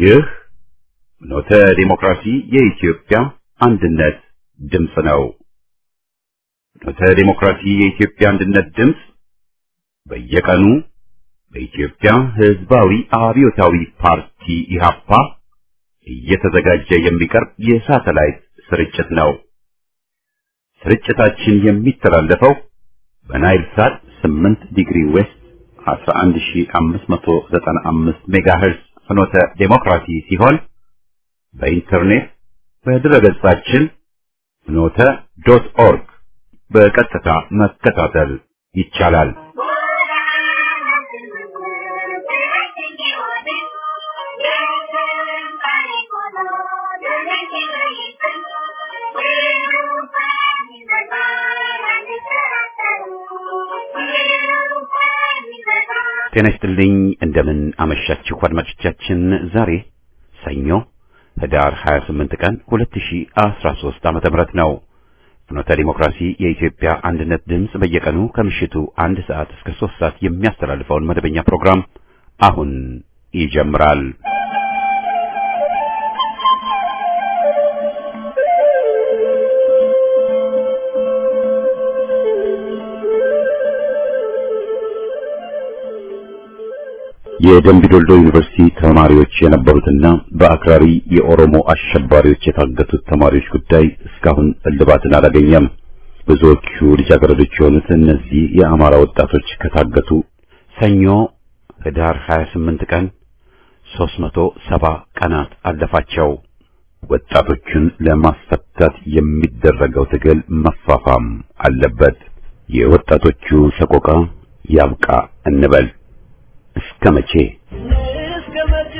ይህ ኖተ ዲሞክራሲ የኢትዮጵያ አንድነት ድምፅ ነው። ኖተ ዲሞክራሲ የኢትዮጵያ አንድነት ድምፅ በየቀኑ በኢትዮጵያ ሕዝባዊ አብዮታዊ ፓርቲ ኢህአፓ እየተዘጋጀ የሚቀርብ የሳተላይት ስርጭት ነው። ስርጭታችን የሚተላለፈው በናይል ሳት 8 ዲግሪ ዌስት 11595 ሜጋሄርዝ ፍኖተ ዴሞክራሲ ሲሆን በኢንተርኔት በድረገጻችን ፍኖተ ዶት ኦርግ በቀጥታ መከታተል ይቻላል። ጤና ይስጥልኝ። እንደምን አመሻችሁ አድማጮቻችን። ዛሬ ሰኞ ህዳር 28 ቀን 2013 ዓመተ ምህረት ነው። ፍኖተ ዲሞክራሲ የኢትዮጵያ አንድነት ድምፅ በየቀኑ ከምሽቱ አንድ ሰዓት እስከ ሶስት ሰዓት የሚያስተላልፈውን መደበኛ ፕሮግራም አሁን ይጀምራል። የደምቢዶልዶ ዩኒቨርሲቲ ተማሪዎች የነበሩትና በአክራሪ የኦሮሞ አሸባሪዎች የታገቱት ተማሪዎች ጉዳይ እስካሁን እልባትን አላገኘም። ብዙዎቹ ልጃገረዶች የሆኑት እነዚህ የአማራ ወጣቶች ከታገቱ ሰኞ ህዳር 28 ቀን 370 ቀናት አለፋቸው። ወጣቶቹን ለማስፈታት የሚደረገው ትግል መፋፋም አለበት። የወጣቶቹ ሰቆቃ ያብቃ እንበል። እስከ መቼ እስከ መቼ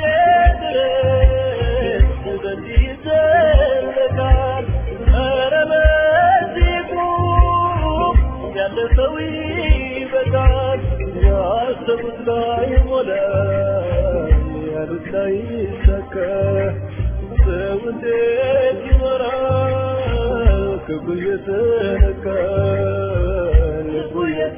ድረስ በዚህ ይዘለቃል? ኧረ በዚህ ቁም፣ ያለፈው ይበቃል። ያሰቡት ላይ ሞላ፣ ያሉት ላይ ይሳካ። ሰው እንዴት ይኖራል? ክብሩ እየተነካ ልቡ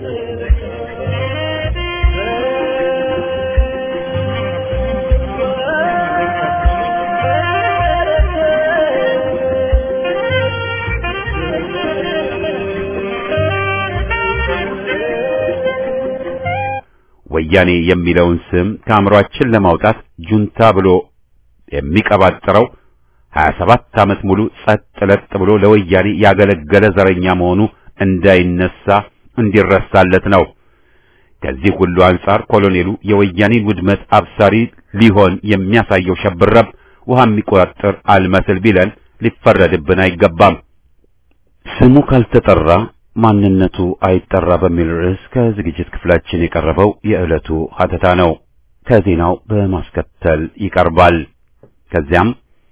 ወያኔ የሚለውን ስም ከአእምሯችን ለማውጣት ጁንታ ብሎ የሚቀባጥረው 27 ዓመት ሙሉ ጸጥ ለጥ ብሎ ለወያኔ ያገለገለ ዘረኛ መሆኑ እንዳይነሳ እንዲረሳለት ነው። ከዚህ ሁሉ አንጻር ኮሎኔሉ የወያኔን ውድመት አብሳሪ ሊሆን የሚያሳየው ሸብረብ ውሃ የሚቆጣጠር አልመስል ቢለን ሊፈረድብን አይገባም። ስሙ ካልተጠራ ማንነቱ አይጠራ በሚል ርዕስ ከዝግጅት ክፍላችን የቀረበው የዕለቱ ሀተታ ነው። ከዜናው በማስከተል ይቀርባል። ከዚያም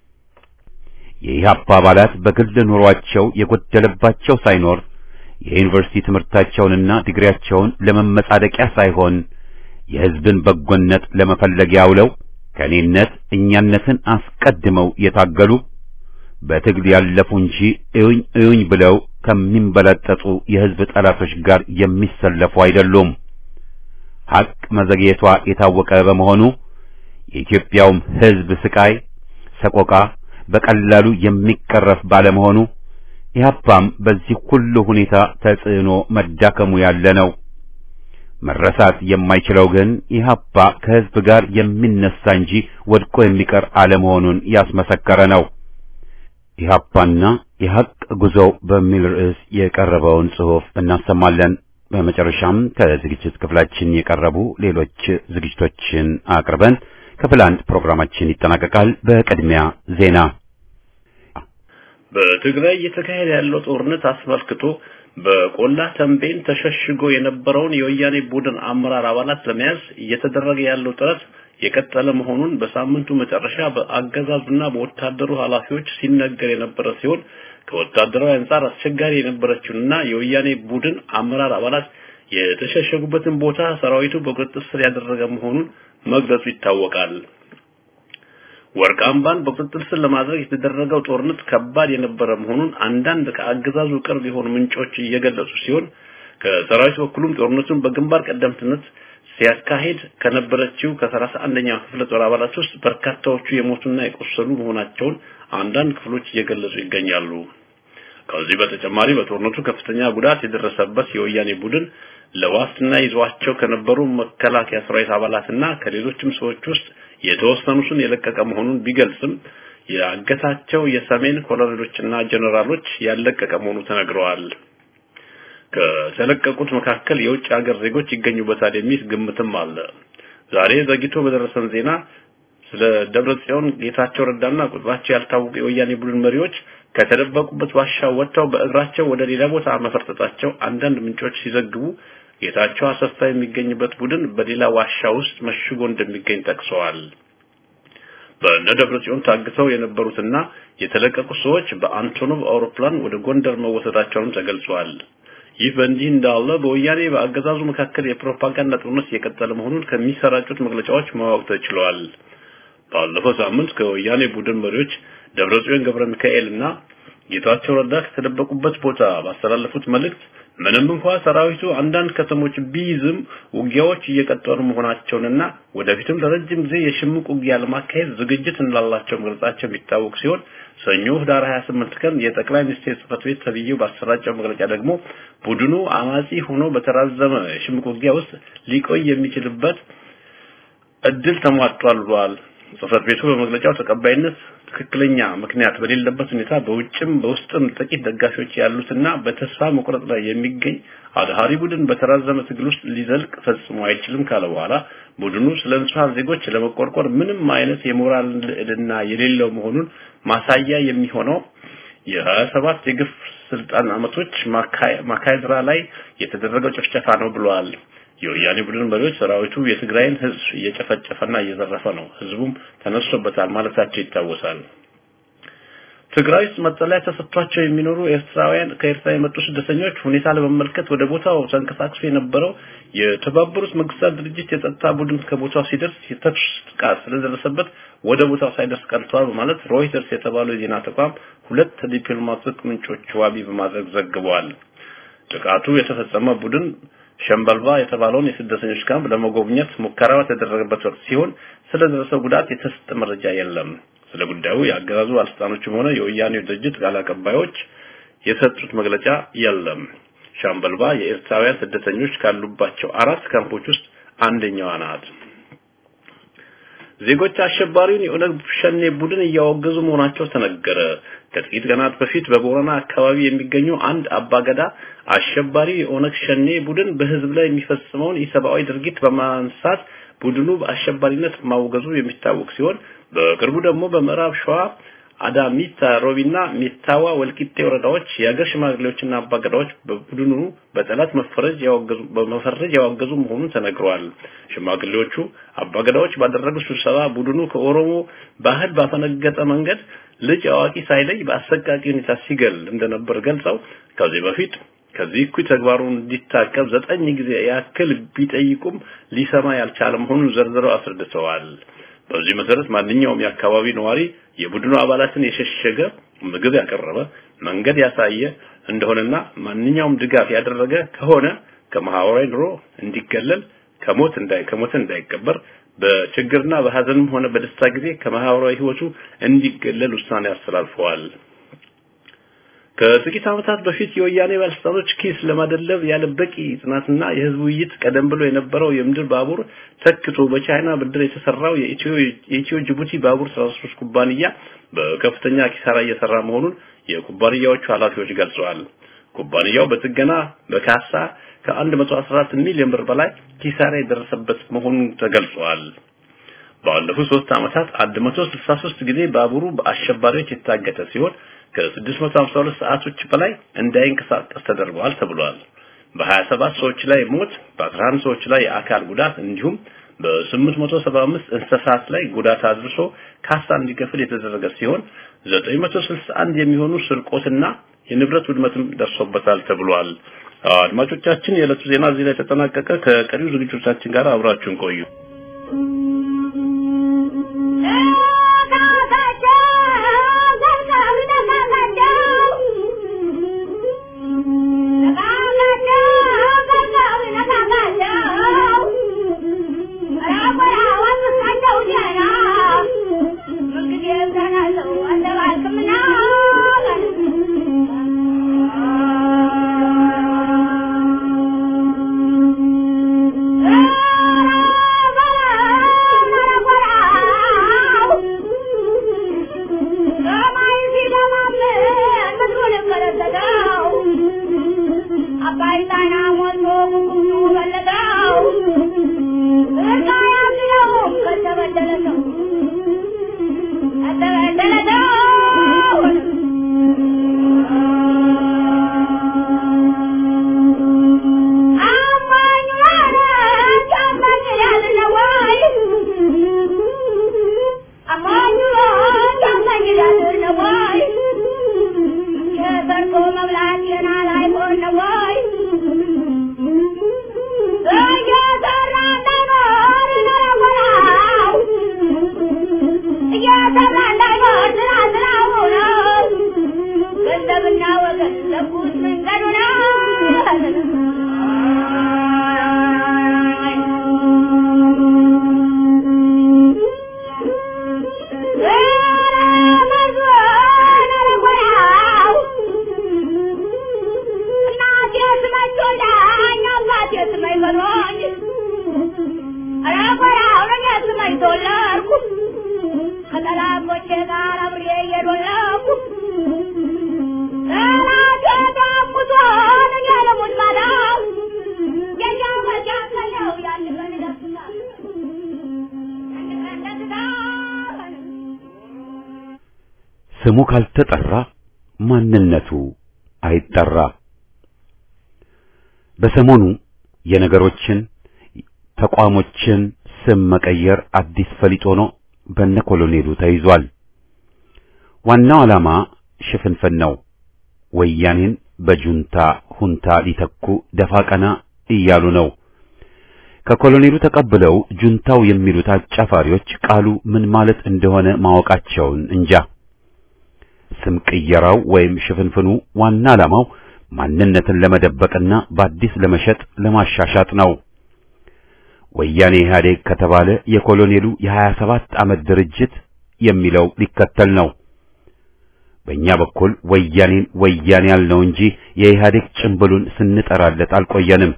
የኢህአፓ አባላት በግል ኑሯቸው የጎደለባቸው ሳይኖር የዩኒቨርሲቲ ትምህርታቸውንና ዲግሪያቸውን ለመመጻደቂያ ሳይሆን የሕዝብን በጎነት ለመፈለጊያ አውለው ከእኔነት እኛነትን አስቀድመው የታገሉ በትግል ያለፉ እንጂ እዩኝ እዩኝ ብለው ከሚንበለጠጡ የሕዝብ ጠላቶች ጋር የሚሰለፉ አይደሉም። ሐቅ መዘግየቷ የታወቀ በመሆኑ የኢትዮጵያውም ሕዝብ ስቃይ፣ ሰቆቃ በቀላሉ የሚቀረፍ ባለመሆኑ ኢህአፓም በዚህ ሁሉ ሁኔታ ተጽዕኖ መዳከሙ ያለ ነው። መረሳት የማይችለው ግን ኢህአፓ ከሕዝብ ጋር የሚነሳ እንጂ ወድቆ የሚቀር አለመሆኑን ያስመሰከረ ነው። ኢህአፓና የሐቅ ጉዞው በሚል ርዕስ የቀረበውን ጽሑፍ እናሰማለን። በመጨረሻም ከዝግጅት ክፍላችን የቀረቡ ሌሎች ዝግጅቶችን አቅርበን ክፍል አንድ ፕሮግራማችን ይጠናቀቃል። በቅድሚያ ዜና። በትግራይ እየተካሄደ ያለው ጦርነት አስመልክቶ በቆላ ተንቤን ተሸሽጎ የነበረውን የወያኔ ቡድን አመራር አባላት ለመያዝ እየተደረገ ያለው ጥረት የቀጠለ መሆኑን በሳምንቱ መጨረሻ በአገዛዙና በወታደሩ ኃላፊዎች ሲነገር የነበረ ሲሆን ከወታደራዊ አንጻር አስቸጋሪ የነበረችውንና የወያኔ ቡድን አመራር አባላት የተሸሸጉበትን ቦታ ሰራዊቱ በቁጥጥር ስር ያደረገ መሆኑን መግለጹ ይታወቃል። ወርቅ አምባን በቁጥጥር ስር ለማድረግ የተደረገው ጦርነት ከባድ የነበረ መሆኑን አንዳንድ ከአገዛዙ ቅርብ የሆኑ ምንጮች እየገለጹ ሲሆን ከሰራዊት በኩልም ጦርነቱን በግንባር ቀደምትነት ሲያካሂድ ከነበረችው ከሰላሳ አንደኛው ክፍለ ጦር አባላት ውስጥ በርካታዎቹ የሞቱና የቆሰሉ መሆናቸውን አንዳንድ ክፍሎች እየገለጹ ይገኛሉ። ከዚህ በተጨማሪ በጦርነቱ ከፍተኛ ጉዳት የደረሰበት የወያኔ ቡድን ለዋስትና ይዟቸው ከነበሩ መከላከያ ሰራዊት አባላትና ከሌሎችም ሰዎች ውስጥ የተወሰኑትን የለቀቀ መሆኑን ቢገልጽም ያገታቸው የሰሜን ኮሎኔሎችና ጀነራሎች ያለቀቀ መሆኑ ተነግረዋል። ከተለቀቁት መካከል የውጭ ሀገር ዜጎች ይገኙበታል የሚል ግምትም አለ። ዛሬ ዘግይቶ በደረሰን ዜና ስለ ደብረ ጽዮን ጌታቸው ረዳና ቁጥራቸው ያልታወቁ የወያኔ ቡድን መሪዎች ከተደበቁበት ዋሻ ወጥተው በእግራቸው ወደ ሌላ ቦታ መፈርጠጣቸው አንዳንድ ምንጮች ሲዘግቡ ጌታቸው አሰፋ የሚገኝበት ቡድን በሌላ ዋሻ ውስጥ መሽጎ እንደሚገኝ ጠቅሰዋል። በእነ ደብረ ጽዮን ታግተው የነበሩትና የተለቀቁ ሰዎች በአንቶኖቭ አውሮፕላን ወደ ጎንደር መወሰዳቸውንም ተገልጿል። ይህ በእንዲህ እንዳለ በወያኔ በአገዛዙ መካከል የፕሮፓጋንዳ ጦርነት እየቀጠለ መሆኑን ከሚሰራጩት መግለጫዎች ማወቅ ተችሏል። ባለፈው ሳምንት ከወያኔ ቡድን መሪዎች ደብረጽዮን ገብረ ሚካኤል እና ጌታቸው ረዳ ከተደበቁበት ቦታ ባስተላለፉት መልእክት ምንም እንኳ ሰራዊቱ አንዳንድ ከተሞች ቢይዝም ውጊያዎች እየቀጠሉ መሆናቸውንና ወደፊትም ለረጅም ጊዜ የሽምቅ ውጊያ ለማካሄድ ዝግጅት እንዳላቸው መግለጻቸው የሚታወቅ ሲሆን ሰኞ ህዳር 28 ቀን የጠቅላይ ሚኒስቴር ጽህፈት ቤት ተብዬው ባሰራጨው መግለጫ ደግሞ ቡድኑ አማጺ ሆኖ በተራዘመ የሽምቅ ውጊያ ውስጥ ሊቆይ የሚችልበት እድል ተሟጧል ብሏል። ጽህፈት ቤቱ በመግለጫው ተቀባይነት ትክክለኛ ምክንያት በሌለበት ሁኔታ በውጭም በውስጥም ጥቂት ደጋፊዎች ያሉትና በተስፋ መቁረጥ ላይ የሚገኝ አድሃሪ ቡድን በተራዘመ ትግል ውስጥ ሊዘልቅ ፈጽሞ አይችልም ካለ በኋላ ቡድኑ ስለ ንጹሐን ዜጎች ለመቆርቆር ምንም አይነት የሞራል ልዕልና የሌለው መሆኑን ማሳያ የሚሆነው የሀያ ሰባት የግፍ ስልጣን አመቶች ማካሄድራ ላይ የተደረገው ጭፍጨፋ ነው ብለዋል። የወያኔ ቡድን መሪዎች ሰራዊቱ የትግራይን ህዝብ እየጨፈጨፈና እየዘረፈ ነው፣ ህዝቡም ተነስቶበታል ማለታቸው ይታወሳል። ትግራይ ውስጥ መጠለያ ተሰጥቷቸው የሚኖሩ ኤርትራውያን ከኤርትራ የመጡ ስደተኞች ሁኔታ ለመመልከት ወደ ቦታው ተንቀሳቅሶ የነበረው የተባበሩት መንግስታት ድርጅት የጸጥታ ቡድን ከቦታው ሲደርስ የተኩስ ጥቃት ስለደረሰበት ወደ ቦታው ሳይደርስ ቀርተዋል በማለት ሮይተርስ የተባለው የዜና ተቋም ሁለት ዲፕሎማቲክ ምንጮች ዋቢ በማድረግ ዘግበዋል። ጥቃቱ የተፈጸመ ቡድን ሸምበልባ የተባለውን የስደተኞች ካምፕ ለመጎብኘት ሙከራ የተደረገበት ወቅት ሲሆን ስለደረሰው ጉዳት የተሰጠ መረጃ የለም። ስለ ጉዳዩ የአገዛዙ ባለስልጣኖችም ሆነ የወያኔው ድርጅት ቃል አቀባዮች የሰጡት መግለጫ የለም። ሻምበልባ የኤርትራውያን ስደተኞች ካሉባቸው አራት ካምፖች ውስጥ አንደኛዋ ናት። ዜጎች አሸባሪውን የኦነግ ሸኔ ቡድን እያወገዙ መሆናቸው ተነገረ። ከጥቂት ቀናት በፊት በቦረና አካባቢ የሚገኙ አንድ አባገዳ አሸባሪ የኦነግ ሸኔ ቡድን በህዝብ ላይ የሚፈጽመውን ኢሰብአዊ ድርጊት በማንሳት ቡድኑ በአሸባሪነት ማውገዙ የሚታወቅ ሲሆን በቅርቡ ደግሞ በምዕራብ ሸዋ አዳሚታ ሮቢና ሚታዋ ወልቂጤ ወረዳዎች የሀገር ሽማግሌዎችና አባገዳዎች በቡድኑ በጠላት መፈረጅ ያወገዙ በመፈረጅ ያወገዙ መሆኑን ተነግሯል። ሽማግሌዎቹ አባገዳዎች ባደረጉት ስብሰባ ቡድኑ ከኦሮሞ ባህል ባፈነገጠ መንገድ ልጅ አዋቂ ሳይለይ በአሰቃቂ ሁኔታ ሲገል እንደነበር ገልጸው ከዚህ በፊት ከዚህ እኩይ ተግባሩ እንዲታቀብ ዘጠኝ ጊዜ ያክል ቢጠይቁም ሊሰማ ያልቻለ መሆኑን ዘርዝረው አስረድተዋል። በዚህ መሰረት ማንኛውም የአካባቢ ነዋሪ የቡድኑ አባላትን የሸሸገ ምግብ ያቀረበ መንገድ ያሳየ እንደሆነና ማንኛውም ድጋፍ ያደረገ ከሆነ ከማህበራዊ ኑሮ እንዲገለል ከሞት እንዳይ ከሞት እንዳይቀበር በችግርና በሀዘንም ሆነ በደስታ ጊዜ ከማህበራዊ ህይወቱ እንዲገለል ውሳኔ አስተላልፈዋል። ከጥቂት ዓመታት በፊት የወያኔ ባለስልጣኖች ኪስ ለማደለብ ያለ በቂ ጥናትና የህዝብ ውይይት ቀደም ብሎ የነበረው የምድር ባቡር ተክቶ በቻይና ብድር የተሰራው የኢትዮ የኢትዮ ጅቡቲ ባቡር ትራንስፖርት ኩባንያ በከፍተኛ ኪሳራ እየሰራ መሆኑን የኩባንያዎቹ ኃላፊዎች ገልጸዋል። ኩባንያው በጥገና በካሳ ከ114 ሚሊዮን ብር በላይ ኪሳራ የደረሰበት መሆኑን ተገልጿል። ባለፉት ሶስት ዓመታት 163 ጊዜ ባቡሩ በአሸባሪዎች የታገተ ሲሆን ከ652 ሰዓቶች በላይ እንዳይንቀሳቀስ ተደርጓል ተብሏል። በ27 ሰዎች ላይ ሞት፣ በ11 ሰዎች ላይ የአካል ጉዳት እንዲሁም በ875 እንስሳት ላይ ጉዳት አድርሶ ካሳ እንዲከፍል የተደረገ ሲሆን 961 የሚሆኑ ስርቆትና የንብረት ውድመትም ደርሶበታል ተብሏል። አድማጮቻችን፣ የዕለቱ ዜና እዚህ ላይ ተጠናቀቀ። ከቀሪው ዝግጅቶቻችን ጋር አብራችሁን ቆዩ። Thank you. አባይ ጣና ሞልቶ ጉጉቱ ፈለገው እርቃ ያዝለው ከተበደለ ሰው ከተበደለ ሰው አማኝ ማለት አማኝ ያለ ወይ አማኝ ማለት አማኝ ያለ ወይ የሰርቆ መብላት ገና ላይሆን ነው ወይ እየሰራ እንዳይኖር ነረጎራው እየሰራ እንዳይኖር ስራ ስራው ነው ገንዘብና ወገን ለጉት መንገዱ ነው ከጠላቶቼ ጋር አብሬ እየዶለኩ ጠላቴ ዳቁቶን እያለሙት ማዳ የኛው መጃከለው ያን ቀን ይደርስታል ያን ቀን ይደርስታል ስሙ ካልተጠራ ማንነቱ አይጠራ። በሰሞኑ የነገሮችን ተቋሞችን ስም መቀየር አዲስ ፈሊጥ ሆኖ በነ ኮሎኔሉ ተይዟል። ዋናው ዓላማ ሽፍንፍን ነው። ወያኔን በጁንታ ሁንታ ሊተኩ ደፋ ቀና እያሉ ነው። ከኮሎኔሉ ተቀብለው ጁንታው የሚሉት አጫፋሪዎች ቃሉ ምን ማለት እንደሆነ ማወቃቸውን እንጃ። ስም ቅየራው ወይም ሽፍንፍኑ ዋና ዓላማው ማንነትን ለመደበቅና በአዲስ ለመሸጥ ለማሻሻጥ ነው። ወያኔ ኢህአዴግ ከተባለ የኮሎኔሉ የሀያ ሰባት ዓመት ድርጅት የሚለው ሊከተል ነው። በእኛ በኩል ወያኔን ወያኔ ያልነው እንጂ የኢህአዴግ ጭምብሉን ስንጠራለት አልቆየንም።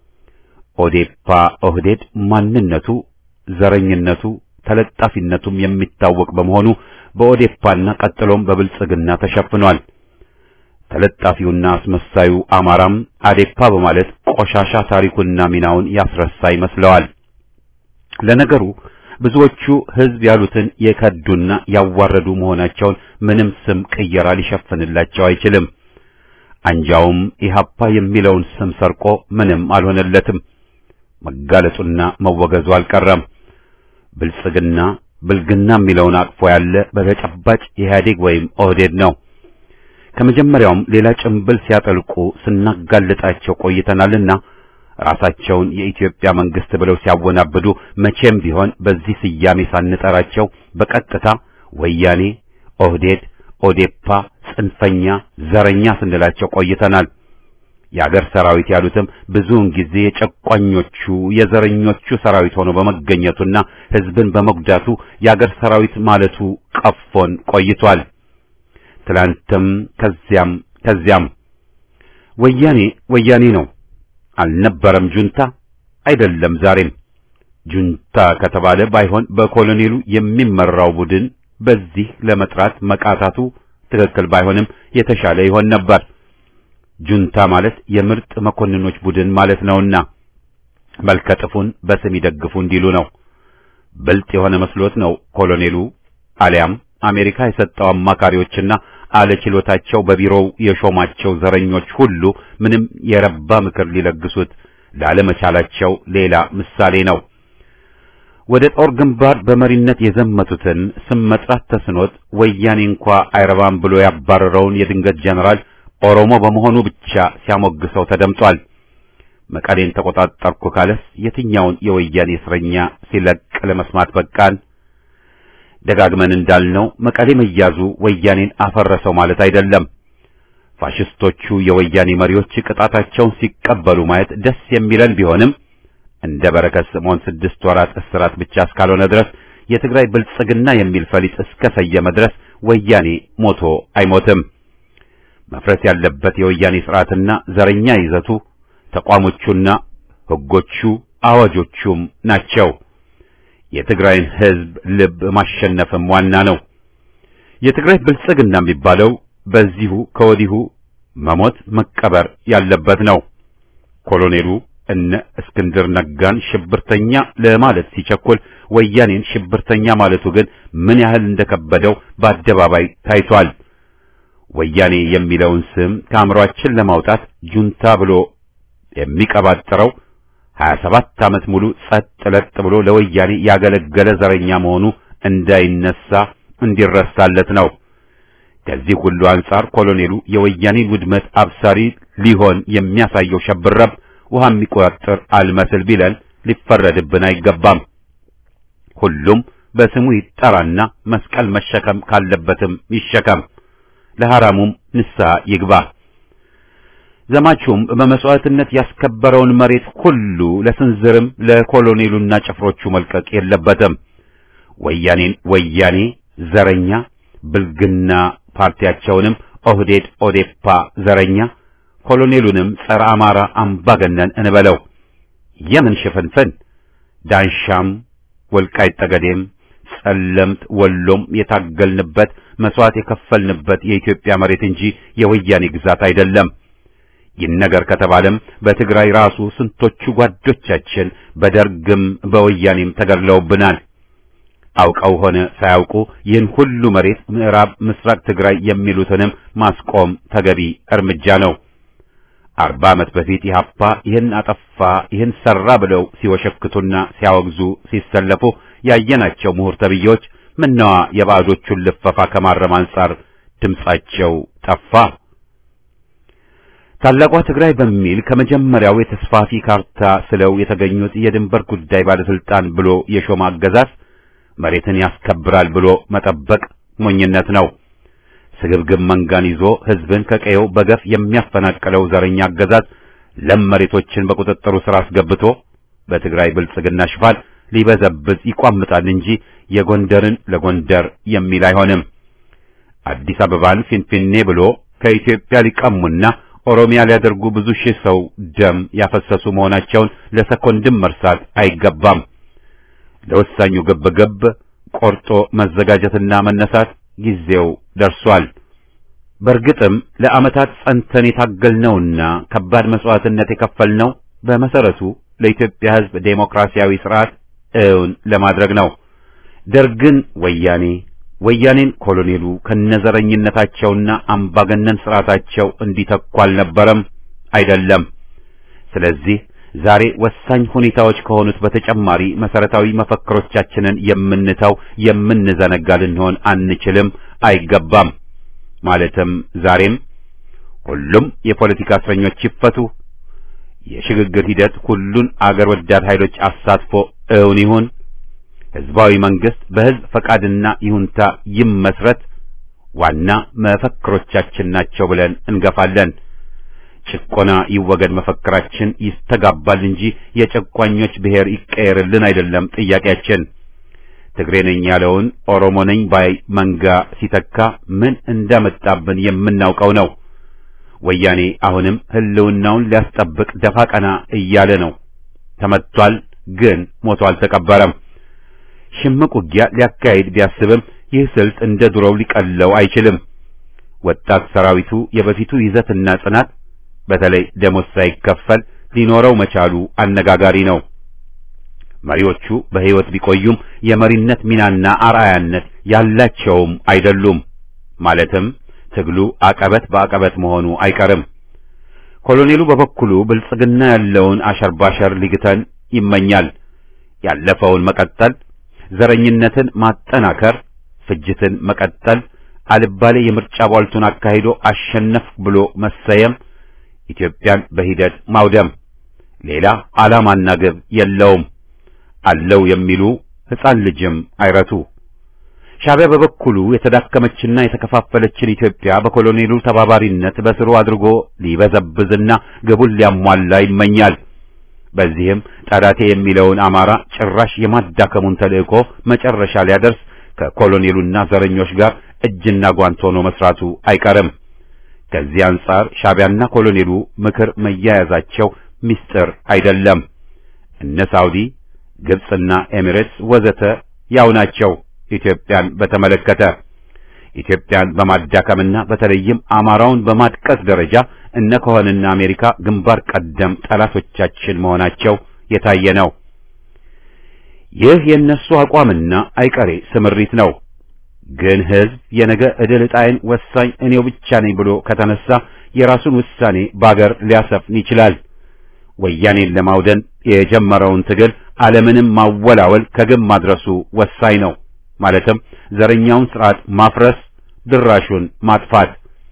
ኦዴፓ ኦህዴድ ማንነቱ፣ ዘረኝነቱ፣ ተለጣፊነቱም የሚታወቅ በመሆኑ በኦዴፓና ቀጥሎም በብልጽግና ተሸፍኗል። ተለጣፊውና አስመሳዩ አማራም አዴፓ በማለት ቆሻሻ ታሪኩና ሚናውን ያስረሳ ይመስለዋል። ለነገሩ ብዙዎቹ ህዝብ ያሉትን የከዱና ያዋረዱ መሆናቸውን ምንም ስም ቅየራ ሊሸፍንላቸው አይችልም። አንጃውም ኢህአፓ የሚለውን ስም ሰርቆ ምንም አልሆነለትም። መጋለጡና መወገዙ አልቀረም። ብልጽግና ብልግና የሚለውን አቅፎ ያለ በተጨባጭ ኢህአዴግ ወይም ኦህዴድ ነው። ከመጀመሪያውም ሌላ ጭምብል ሲያጠልቁ ስናጋልጣቸው ቆይተናልና ራሳቸውን የኢትዮጵያ መንግስት ብለው ሲያወናብዱ መቼም ቢሆን በዚህ ስያሜ ሳንጠራቸው በቀጥታ ወያኔ፣ ኦህዴድ፣ ኦዴፓ፣ ጽንፈኛ፣ ዘረኛ ስንላቸው ቆይተናል። የአገር ሰራዊት ያሉትም ብዙውን ጊዜ የጨቋኞቹ የዘረኞቹ ሰራዊት ሆኖ በመገኘቱና ህዝብን በመጉዳቱ የአገር ሰራዊት ማለቱ ቀፎን ቆይቷል። ትላንትም ከዚያም ከዚያም ወያኔ ወያኔ ነው አልነበረም። ጁንታ አይደለም ዛሬም። ጁንታ ከተባለ ባይሆን በኮሎኔሉ የሚመራው ቡድን በዚህ ለመጥራት መቃታቱ ትክክል ባይሆንም የተሻለ ይሆን ነበር። ጁንታ ማለት የምርጥ መኮንኖች ቡድን ማለት ነውና መልከጥፉን በስም ይደግፉ እንዲሉ ነው። ብልጥ የሆነ መስሎት ነው ኮሎኔሉ አሊያም አሜሪካ የሰጠው አማካሪዎችና አለችሎታቸው በቢሮው የሾማቸው ዘረኞች ሁሉ ምንም የረባ ምክር ሊለግሱት ላለመቻላቸው ሌላ ምሳሌ ነው። ወደ ጦር ግንባር በመሪነት የዘመቱትን ስም መጥራት ተስኖት ወያኔ እንኳ አይረባም ብሎ ያባረረውን የድንገት ጀነራል ኦሮሞ በመሆኑ ብቻ ሲያሞግሰው ተደምጧል። መቀሌን ተቆጣጠርኩ ካለስ የትኛውን የወያኔ እስረኛ ሲለቅ ለመስማት በቃን? ደጋግመን እንዳልነው መቀሌ መያዙ ወያኔን አፈረሰው ማለት አይደለም። ፋሽስቶቹ የወያኔ መሪዎች ቅጣታቸውን ሲቀበሉ ማየት ደስ የሚለን ቢሆንም እንደ በረከት ስምዖን ስድስት ወራት እስራት ብቻ እስካልሆነ ድረስ የትግራይ ብልጽግና የሚል ፈሊጥ እስከ ሰየመ ድረስ ወያኔ ሞቶ አይሞትም። መፍረስ ያለበት የወያኔ ስርዓትና ዘረኛ ይዘቱ ተቋሞቹና ሕጎቹ አዋጆቹም ናቸው። የትግራይን ሕዝብ ልብ ማሸነፍም ዋና ነው። የትግራይ ብልጽግና የሚባለው በዚሁ ከወዲሁ መሞት መቀበር ያለበት ነው። ኮሎኔሉ እነ እስክንድር ነጋን ሽብርተኛ ለማለት ሲቸኩል ወያኔን ሽብርተኛ ማለቱ ግን ምን ያህል እንደከበደው በአደባባይ ታይቷል። ወያኔ የሚለውን ስም ከአእምሯችን ለማውጣት ጁንታ ብሎ የሚቀባጥረው 27 ዓመት ሙሉ ጸጥ ለጥ ብሎ ለወያኔ ያገለገለ ዘረኛ መሆኑ እንዳይነሳ እንዲረሳለት ነው። ከዚህ ሁሉ አንጻር ኮሎኔሉ የወያኔን ውድመት አብሳሪ ሊሆን የሚያሳየው ሸብረብ ውሃ የሚቆጣጠር አልመስል ቢለን ሊፈረድብን አይገባም። ሁሉም በስሙ ይጠራና መስቀል መሸከም ካለበትም ይሸከም፣ ለሐራሙም ንስሐ ይግባ። ዘማቹም በመስዋዕትነት ያስከበረውን መሬት ሁሉ ለስንዝርም ለኮሎኔሉና ጭፍሮቹ መልቀቅ የለበትም። ወያኔን ወያኔ ዘረኛ ብልግና ፓርቲያቸውንም ኦህዴድ ኦዴፓ ዘረኛ ኮሎኔሉንም ጸረ አማራ አምባገነን እንበለው። የምን ሽፍንፍን ዳንሻም ወልቃይት ጠገዴም ጸለምት ወሎም የታገልንበት መስዋዕት የከፈልንበት የኢትዮጵያ መሬት እንጂ የወያኔ ግዛት አይደለም። ይህን ነገር ከተባለም በትግራይ ራሱ ስንቶቹ ጓዶቻችን በደርግም በወያኔም ተገድለውብናል። አውቀው ሆነ ሳያውቁ ይህን ሁሉ መሬት ምዕራብ ምስራቅ ትግራይ የሚሉትንም ማስቆም ተገቢ እርምጃ ነው። አርባ ዓመት በፊት ኢህአፓ ይህን አጠፋ ይህን ሰራ ብለው ሲወሸክቱና ሲያወግዙ ሲሰለፉ ያየናቸው ምሁር ተብዬዎች ምነዋ የባዕዶቹን ልፈፋ ከማረም አንጻር ድምጻቸው ጠፋ? ታላቋ ትግራይ በሚል ከመጀመሪያው የተስፋፊ ካርታ ስለው የተገኙት የድንበር ጉዳይ ባለስልጣን ብሎ የሾማ አገዛዝ መሬትን ያስከብራል ብሎ መጠበቅ ሞኝነት ነው። ስግብግብ መንጋን ይዞ ህዝብን ከቀየው በገፍ የሚያፈናቅለው ዘረኛ አገዛዝ ለም መሬቶችን በቁጥጥሩ ስር አስገብቶ በትግራይ ብልጽግና ሽፋን ሊበዘብዝ ይቋምጣል እንጂ የጎንደርን ለጎንደር የሚል አይሆንም። አዲስ አበባን ፊንፊኔ ብሎ ከኢትዮጵያ ሊቀሙና ኦሮሚያ ሊያደርጉ ብዙ ሺህ ሰው ደም ያፈሰሱ መሆናቸውን ለሰኮንድም መርሳት አይገባም። ለወሳኙ ግብግብ ቆርጦ መዘጋጀትና መነሳት ጊዜው ደርሷል። በእርግጥም ለዓመታት ጸንተን የታገልነውና ከባድ መስዋዕትነት የከፈልነው በመሰረቱ ለኢትዮጵያ ሕዝብ ዴሞክራሲያዊ ስርዓት እውን ለማድረግ ነው። ደርግን ወያኔ፣ ወያኔን ኮሎኔሉ ከነዘረኝነታቸውና አምባገነን ስርዓታቸው እንዲተኩ አልነበረም፣ አይደለም። ስለዚህ ዛሬ ወሳኝ ሁኔታዎች ከሆኑት በተጨማሪ መሰረታዊ መፈክሮቻችንን የምንተው የምንዘነጋ ልንሆን አንችልም፣ አይገባም። ማለትም ዛሬም ሁሉም የፖለቲካ እስረኞች ይፈቱ፣ የሽግግር ሂደት ሁሉን አገር ወዳድ ኃይሎች አሳትፎ እውን ይሁን፣ ህዝባዊ መንግስት በህዝብ ፈቃድና ይሁንታ ይመስረት ዋና መፈክሮቻችን ናቸው ብለን እንገፋለን። ጭቆና ይወገድ መፈክራችን ይስተጋባል እንጂ የጨቋኞች ብሔር ይቀየርልን አይደለም ጥያቄያችን። ትግሬ ነኝ ያለውን ኦሮሞ ነኝ ባይ መንጋ ሲተካ ምን እንዳመጣብን የምናውቀው ነው። ወያኔ አሁንም ህልውናውን ሊያስጠብቅ ደፋ ቀና እያለ ነው። ተመቷል፣ ግን ሞቶ አልተቀበረም። ሽምቅ ውጊያ ሊያካሂድ ቢያስብም ይህ ስልት እንደ ድሮው ሊቀለው አይችልም። ወጣት ሰራዊቱ የበፊቱ ይዘትና ጽናት በተለይ ደሞዝ ሳይከፈል ሊኖረው መቻሉ አነጋጋሪ ነው። መሪዎቹ በሕይወት ቢቆዩም የመሪነት ሚናና አርአያነት ያላቸውም አይደሉም። ማለትም ትግሉ አቀበት በአቀበት መሆኑ አይቀርም። ኮሎኔሉ በበኩሉ ብልጽግና ያለውን አሸርባሸር ሊግተን ይመኛል። ያለፈውን መቀጠል፣ ዘረኝነትን ማጠናከር፣ ፍጅትን መቀጠል፣ አልባሌ የምርጫ ቧልቱን አካሂዶ አሸነፍ ብሎ መሰየም ኢትዮጵያን በሂደት ማውደም ሌላ ዓላማና ግብ የለውም። አለው የሚሉ ሕፃን ልጅም አይረቱ። ሻዕቢያ በበኩሉ የተዳከመችና የተከፋፈለችን ኢትዮጵያ በኮሎኔሉ ተባባሪነት በስሩ አድርጎ ሊበዘብዝና ግቡን ሊያሟላ ይመኛል። በዚህም ጠላቴ የሚለውን አማራ ጭራሽ የማዳከሙን ተልእኮ መጨረሻ ሊያደርስ ከኮሎኔሉና ዘረኞች ጋር እጅና ጓንት ሆኖ መስራቱ አይቀርም። ከዚህ አንጻር ሻዕቢያና ኮሎኔሉ ምክር መያያዛቸው ምስጢር አይደለም። እነ ሳውዲ፣ ግብጽና ኤሚሬትስ ወዘተ ያው ናቸው። ኢትዮጵያን በተመለከተ ኢትዮጵያን በማዳከምና በተለይም አማራውን በማጥቀስ ደረጃ እነ ኮኸንና አሜሪካ ግንባር ቀደም ጠላቶቻችን መሆናቸው የታየ ነው። ይህ የእነሱ አቋምና አይቀሬ ስምሪት ነው። ግን ሕዝብ የነገ ዕድል ዕጣዬን ወሳኝ እኔው ብቻ ነኝ ብሎ ከተነሳ የራሱን ውሳኔ ባገር ሊያሰፍን ይችላል። ወያኔን ለማውደን የጀመረውን ትግል ዓለምንም ማወላወል ከግብ ማድረሱ ወሳኝ ነው። ማለትም ዘረኛውን ስርዓት ማፍረስ፣ ድራሹን ማጥፋት።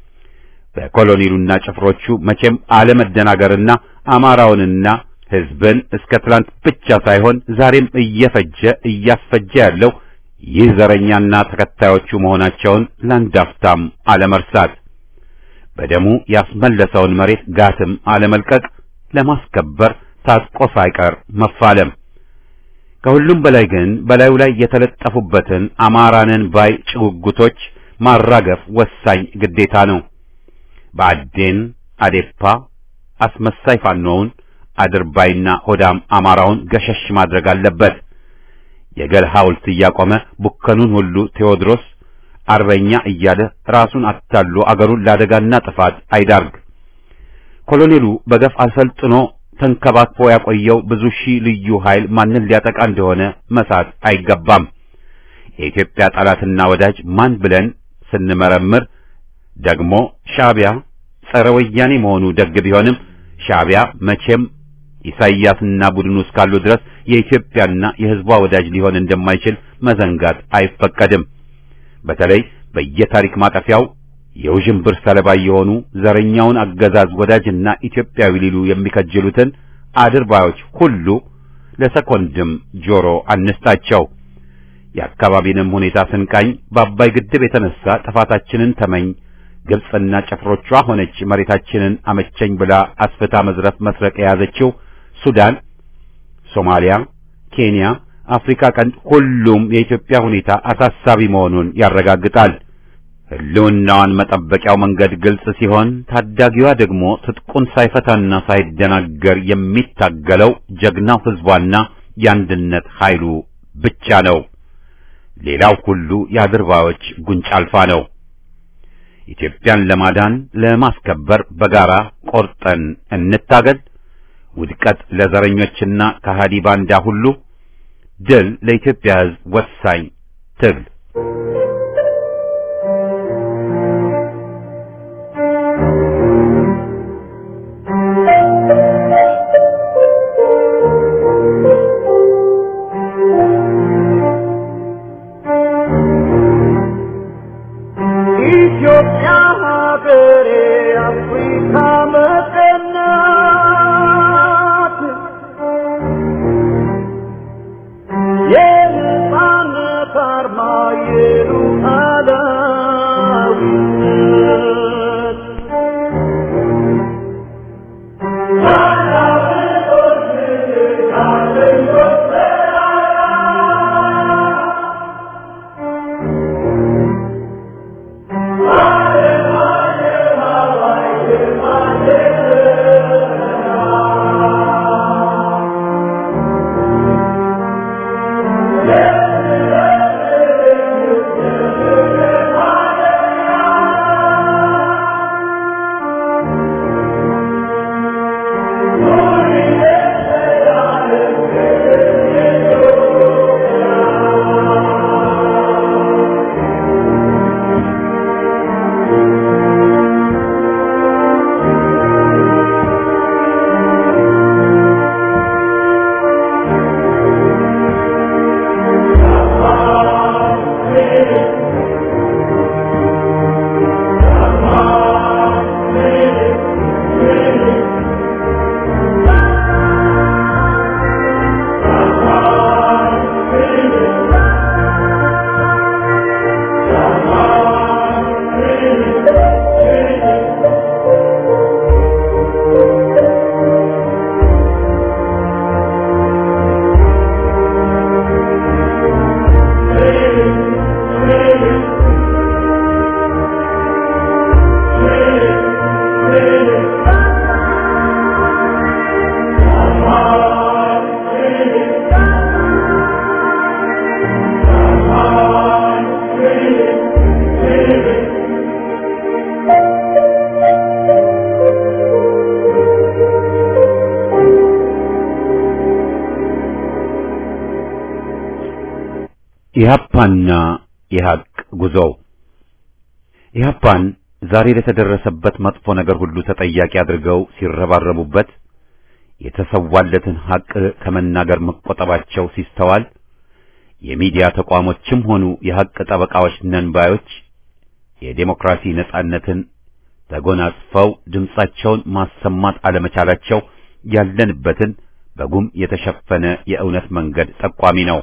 በኮሎኔሉና ጭፍሮቹ መቼም አለመደናገርና አማራውንና ሕዝብን እስከ ትላንት ብቻ ሳይሆን ዛሬም እየፈጀ እያስፈጀ ያለው ይህ ዘረኛና ተከታዮቹ መሆናቸውን ለአንዳፍታም አለመርሳት፣ በደሙ ያስመለሰውን መሬት ጋትም አለመልቀቅ፣ ለማስከበር ታጥቆ ሳይቀር መፋለም። ከሁሉም በላይ ግን በላዩ ላይ የተለጠፉበትን አማራንን ባይ ጭጉጉቶች ማራገፍ ወሳኝ ግዴታ ነው። በአዴን አዴፓ አስመሳይ ፋኖውን አድርባይና ሆዳም አማራውን ገሸሽ ማድረግ አለበት። የገል ሐውልት እያቆመ ቡከኑን ሁሉ ቴዎድሮስ አርበኛ እያለ ራሱን አታሎ አገሩን ለአደጋና ጥፋት አይዳርግ። ኮሎኔሉ በገፍ አሰልጥኖ ተንከባክቦ ያቆየው ብዙ ሺህ ልዩ ኃይል ማንን ሊያጠቃ እንደሆነ መሳት አይገባም። የኢትዮጵያ ጠላትና ወዳጅ ማን ብለን ስንመረምር ደግሞ ሻዕቢያ ጸረ ወያኔ መሆኑ ደግ ቢሆንም ሻዕቢያ መቼም ኢሳይያስና ቡድኑ እስካሉ ድረስ የኢትዮጵያና የሕዝቧ ወዳጅ ሊሆን እንደማይችል መዘንጋት አይፈቀድም። በተለይ በየታሪክ ማጠፊያው የውዥንብር ሰለባ የሆኑ ዘረኛውን አገዛዝ ወዳጅና ኢትዮጵያዊ ሊሉ የሚከጅሉትን አድርባዮች ሁሉ ለሰኮንድም ጆሮ አንስጣቸው። የአካባቢንም ሁኔታ ስንቃኝ በአባይ ግድብ የተነሳ ጥፋታችንን ተመኝ ግብፅና ጭፍሮቿ ሆነች መሬታችንን አመቸኝ ብላ አስፍታ መዝረፍ መስረቅ የያዘችው ሱዳን፣ ሶማሊያ፣ ኬንያ፣ አፍሪካ ቀንድ ሁሉም የኢትዮጵያ ሁኔታ አሳሳቢ መሆኑን ያረጋግጣል። ሕልውናዋን መጠበቂያው መንገድ ግልጽ ሲሆን ታዳጊዋ ደግሞ ትጥቁን ሳይፈታና ሳይደናገር የሚታገለው ጀግናው ሕዝቧና የአንድነት ኃይሉ ብቻ ነው። ሌላው ሁሉ የአድርባዮች ጉንጭ አልፋ ነው። ኢትዮጵያን ለማዳን ለማስከበር በጋራ ቆርጠን እንታገል። ውድቀት ለዘረኞችና ከሃዲ ባንዳ ሁሉ፣ ድል ለኢትዮጵያ ሕዝብ ወሳኝ ትግል። ኢትዮጵያ ሀገሬ አፍሪካ መቀናት የነጻነት አርማ የሉ ኢህአፓና የሐቅ ጉዞው ኢህአፓን ዛሬ ለተደረሰበት መጥፎ ነገር ሁሉ ተጠያቂ አድርገው ሲረባረቡበት የተሰዋለትን ሐቅ ከመናገር መቆጠባቸው ሲስተዋል የሚዲያ ተቋሞችም ሆኑ የሐቅ ጠበቃዎች ነን ባዮች የዴሞክራሲ ነጻነትን ተጎናጽፈው ድምጻቸውን ማሰማት አለመቻላቸው ያለንበትን በጉም የተሸፈነ የእውነት መንገድ ጠቋሚ ነው።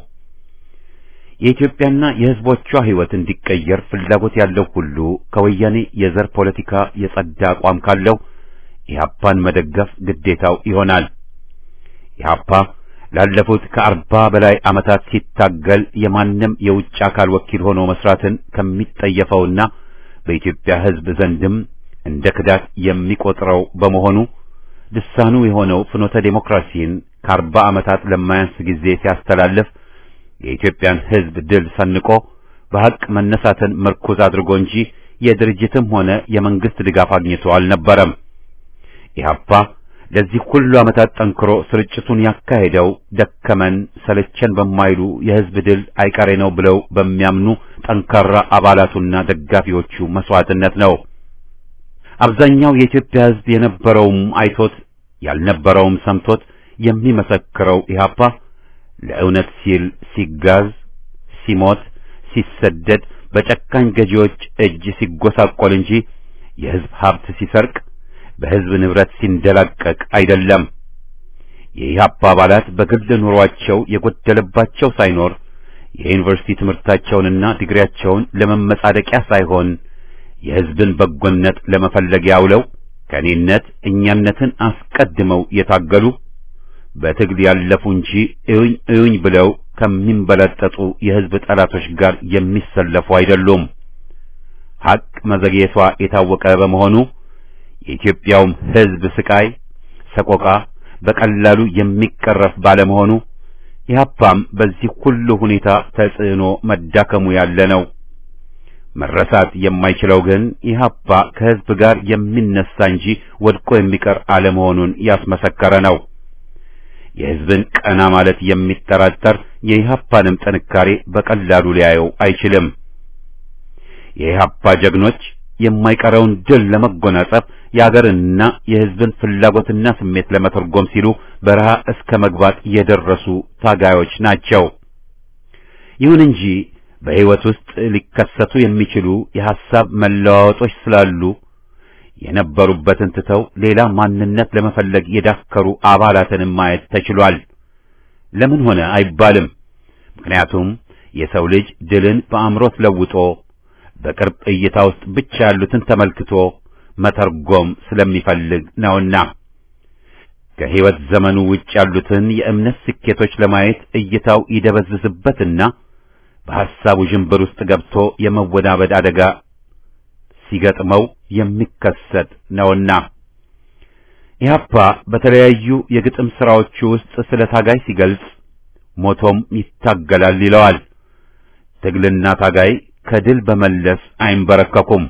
የኢትዮጵያና የሕዝቦቿ ሕይወት እንዲቀየር ፍላጎት ያለው ሁሉ ከወያኔ የዘር ፖለቲካ የጸዳ አቋም ካለው ኢህአፓን መደገፍ ግዴታው ይሆናል። ኢህአፓ ላለፉት ከአርባ በላይ ዓመታት ሲታገል የማንም የውጭ አካል ወኪል ሆኖ መስራትን ከሚጠየፈውና በኢትዮጵያ ሕዝብ ዘንድም እንደ ክዳት የሚቆጥረው በመሆኑ ልሳኑ የሆነው ፍኖተ ዴሞክራሲን ከአርባ ዓመታት ለማያንስ ጊዜ ሲያስተላልፍ የኢትዮጵያን ሕዝብ ድል ሰንቆ በሐቅ መነሳትን ምርኩዝ አድርጎ እንጂ የድርጅትም ሆነ የመንግስት ድጋፍ አግኝቶ አልነበረም። ኢህአፓ ለዚህ ሁሉ ዓመታት ጠንክሮ ስርጭቱን ያካሄደው ደከመን ሰለቸን በማይሉ የሕዝብ ድል አይቀሬ ነው ብለው በሚያምኑ ጠንካራ አባላቱና ደጋፊዎቹ መስዋዕትነት ነው። አብዛኛው የኢትዮጵያ ሕዝብ የነበረውም አይቶት ያልነበረውም ሰምቶት የሚመሰክረው ኢህአፓ ለእውነት ሲል ሲጋዝ፣ ሲሞት፣ ሲሰደድ በጨካኝ ገዢዎች እጅ ሲጎሳቆል እንጂ የሕዝብ ሀብት ሲሰርቅ በሕዝብ ንብረት ሲንደላቀቅ አይደለም። የኢህአፓ አባላት በግል ኑሯቸው የጎደለባቸው ሳይኖር የዩኒቨርሲቲ ትምህርታቸውንና ዲግሪያቸውን ለመመጻደቂያ ሳይሆን የሕዝብን በጎነት ለመፈለጊያ አውለው ከኔነት እኛነትን አስቀድመው የታገሉ በትግል ያለፉ እንጂ እዩኝ እዩኝ ብለው ከሚንበለጠጡ የሕዝብ ጠላቶች ጋር የሚሰለፉ አይደሉም። ሐቅ መዘግየቷ የታወቀ በመሆኑ የኢትዮጵያውም ሕዝብ ስቃይ፣ ሰቆቃ በቀላሉ የሚቀረፍ ባለመሆኑ ኢህአፓም በዚህ ሁሉ ሁኔታ ተጽዕኖ መዳከሙ ያለ ነው። መረሳት የማይችለው ግን ኢህአፓ ከሕዝብ ጋር የሚነሳ እንጂ ወድቆ የሚቀር አለመሆኑን ያስመሰከረ ነው። የሕዝብን ቀና ማለት የሚጠራጠር የኢህአፓንም ጥንካሬ በቀላሉ ሊያየው አይችልም። የኢህአፓ ጀግኖች የማይቀረውን ድል ለመጎናጸፍ የአገርንና የሕዝብን ፍላጎትና ስሜት ለመተርጎም ሲሉ በረሃ እስከ መግባት የደረሱ ታጋዮች ናቸው። ይሁን እንጂ በሕይወት ውስጥ ሊከሰቱ የሚችሉ የሐሳብ መለዋወጦች ስላሉ የነበሩበትን ትተው ሌላ ማንነት ለመፈለግ የዳከሩ አባላትንም ማየት ተችሏል። ለምን ሆነ አይባልም። ምክንያቱም የሰው ልጅ ድልን በአእምሮት ለውጦ በቅርብ እይታ ውስጥ ብቻ ያሉትን ተመልክቶ መተርጎም ስለሚፈልግ ነውና ከሕይወት ዘመኑ ውጭ ያሉትን የእምነት ስኬቶች ለማየት እይታው ይደበዝዝበትና በሐሳቡ ዥንብር ውስጥ ገብቶ የመወናበድ አደጋ ሲገጥመው የሚከሰት ነውና ኢህአፓ በተለያዩ የግጥም ሥራዎቹ ውስጥ ስለ ታጋይ ሲገልጽ ሞቶም ይታገላል ይለዋል። ትግልና ታጋይ ከድል በመለስ አይንበረከኩም።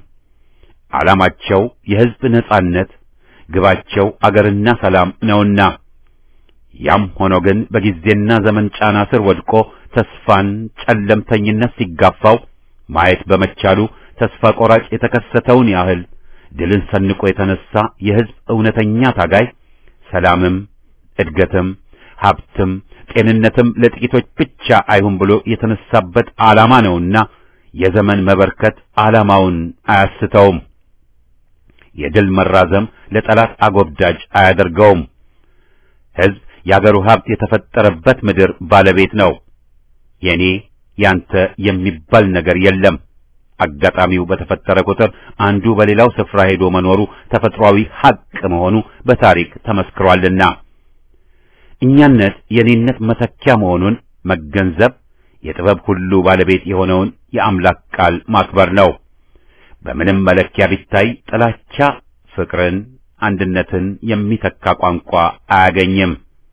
ዓላማቸው የሕዝብ ነጻነት፣ ግባቸው አገርና ሰላም ነውና ያም ሆኖ ግን በጊዜና ዘመን ጫና ስር ወድቆ ተስፋን ጨለምተኝነት ሲጋፋው ማየት በመቻሉ ተስፋ ቆራጭ የተከሰተውን ያህል ድልን ሰንቆ የተነሳ የሕዝብ እውነተኛ ታጋይ ሰላምም እድገትም ሀብትም ጤንነትም ለጥቂቶች ብቻ አይሁን ብሎ የተነሳበት ዓላማ ነውና የዘመን መበርከት ዓላማውን አያስተውም። የድል መራዘም ለጠላት አጎብዳጅ አያደርገውም። ሕዝብ የአገሩ ሀብት የተፈጠረበት ምድር ባለቤት ነው። የኔ ያንተ የሚባል ነገር የለም። አጋጣሚው በተፈጠረ ቁጥር አንዱ በሌላው ስፍራ ሄዶ መኖሩ ተፈጥሯዊ ሐቅ መሆኑ በታሪክ ተመስክሯልና እኛነት የኔነት መተኪያ መሆኑን መገንዘብ የጥበብ ሁሉ ባለቤት የሆነውን የአምላክ ቃል ማክበር ነው። በምንም መለኪያ ቢታይ ጥላቻ ፍቅርን፣ አንድነትን የሚተካ ቋንቋ አያገኝም።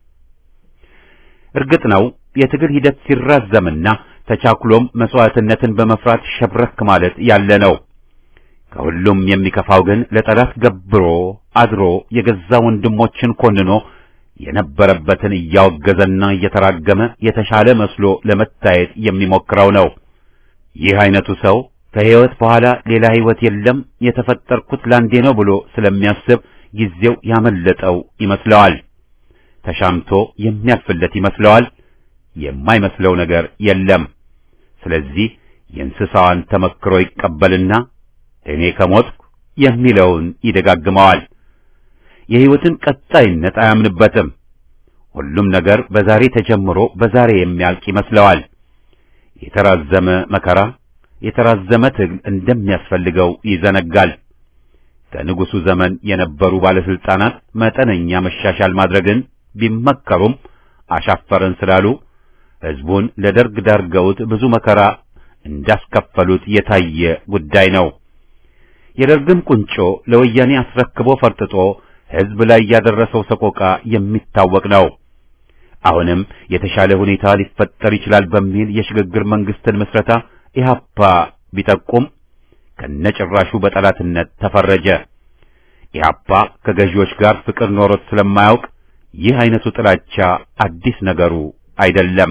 እርግጥ ነው የትግል ሂደት ሲራዘምና ተቻኩሎም መስዋዕትነትን በመፍራት ሸብረክ ማለት ያለ ነው። ከሁሉም የሚከፋው ግን ለጠላት ገብሮ አድሮ የገዛ ወንድሞችን ኮንኖ የነበረበትን እያወገዘና እየተራገመ የተሻለ መስሎ ለመታየት የሚሞክረው ነው። ይህ አይነቱ ሰው ከሕይወት በኋላ ሌላ ሕይወት የለም የተፈጠርኩት ላንዴ ነው ብሎ ስለሚያስብ ጊዜው ያመለጠው ይመስለዋል። ተሻምቶ የሚያልፍለት ይመስለዋል። የማይመስለው ነገር የለም። ስለዚህ የእንስሳዋን ተመክሮ ይቀበልና እኔ ከሞትኩ የሚለውን ይደጋግመዋል። የሕይወትን ቀጣይነት አያምንበትም። ሁሉም ነገር በዛሬ ተጀምሮ በዛሬ የሚያልቅ ይመስለዋል። የተራዘመ መከራ፣ የተራዘመ ትግል እንደሚያስፈልገው ይዘነጋል። ከንጉሡ ዘመን የነበሩ ባለስልጣናት መጠነኛ መሻሻል ማድረግን ቢመከሩም አሻፈረን ስላሉ ሕዝቡን ለደርግ ዳርገውት ብዙ መከራ እንዳስከፈሉት የታየ ጉዳይ ነው። የደርግን ቁንጮ ለወያኔ አስረክቦ ፈርጥጦ ሕዝብ ላይ ያደረሰው ሰቆቃ የሚታወቅ ነው። አሁንም የተሻለ ሁኔታ ሊፈጠር ይችላል በሚል የሽግግር መንግስትን ምስረታ ኢህአፓ ቢጠቁም ከነጭራሹ በጠላትነት ተፈረጀ። ኢህአፓ ከገዢዎች ጋር ፍቅር ኖሮት ስለማያውቅ ይህ አይነቱ ጥላቻ አዲስ ነገሩ አይደለም።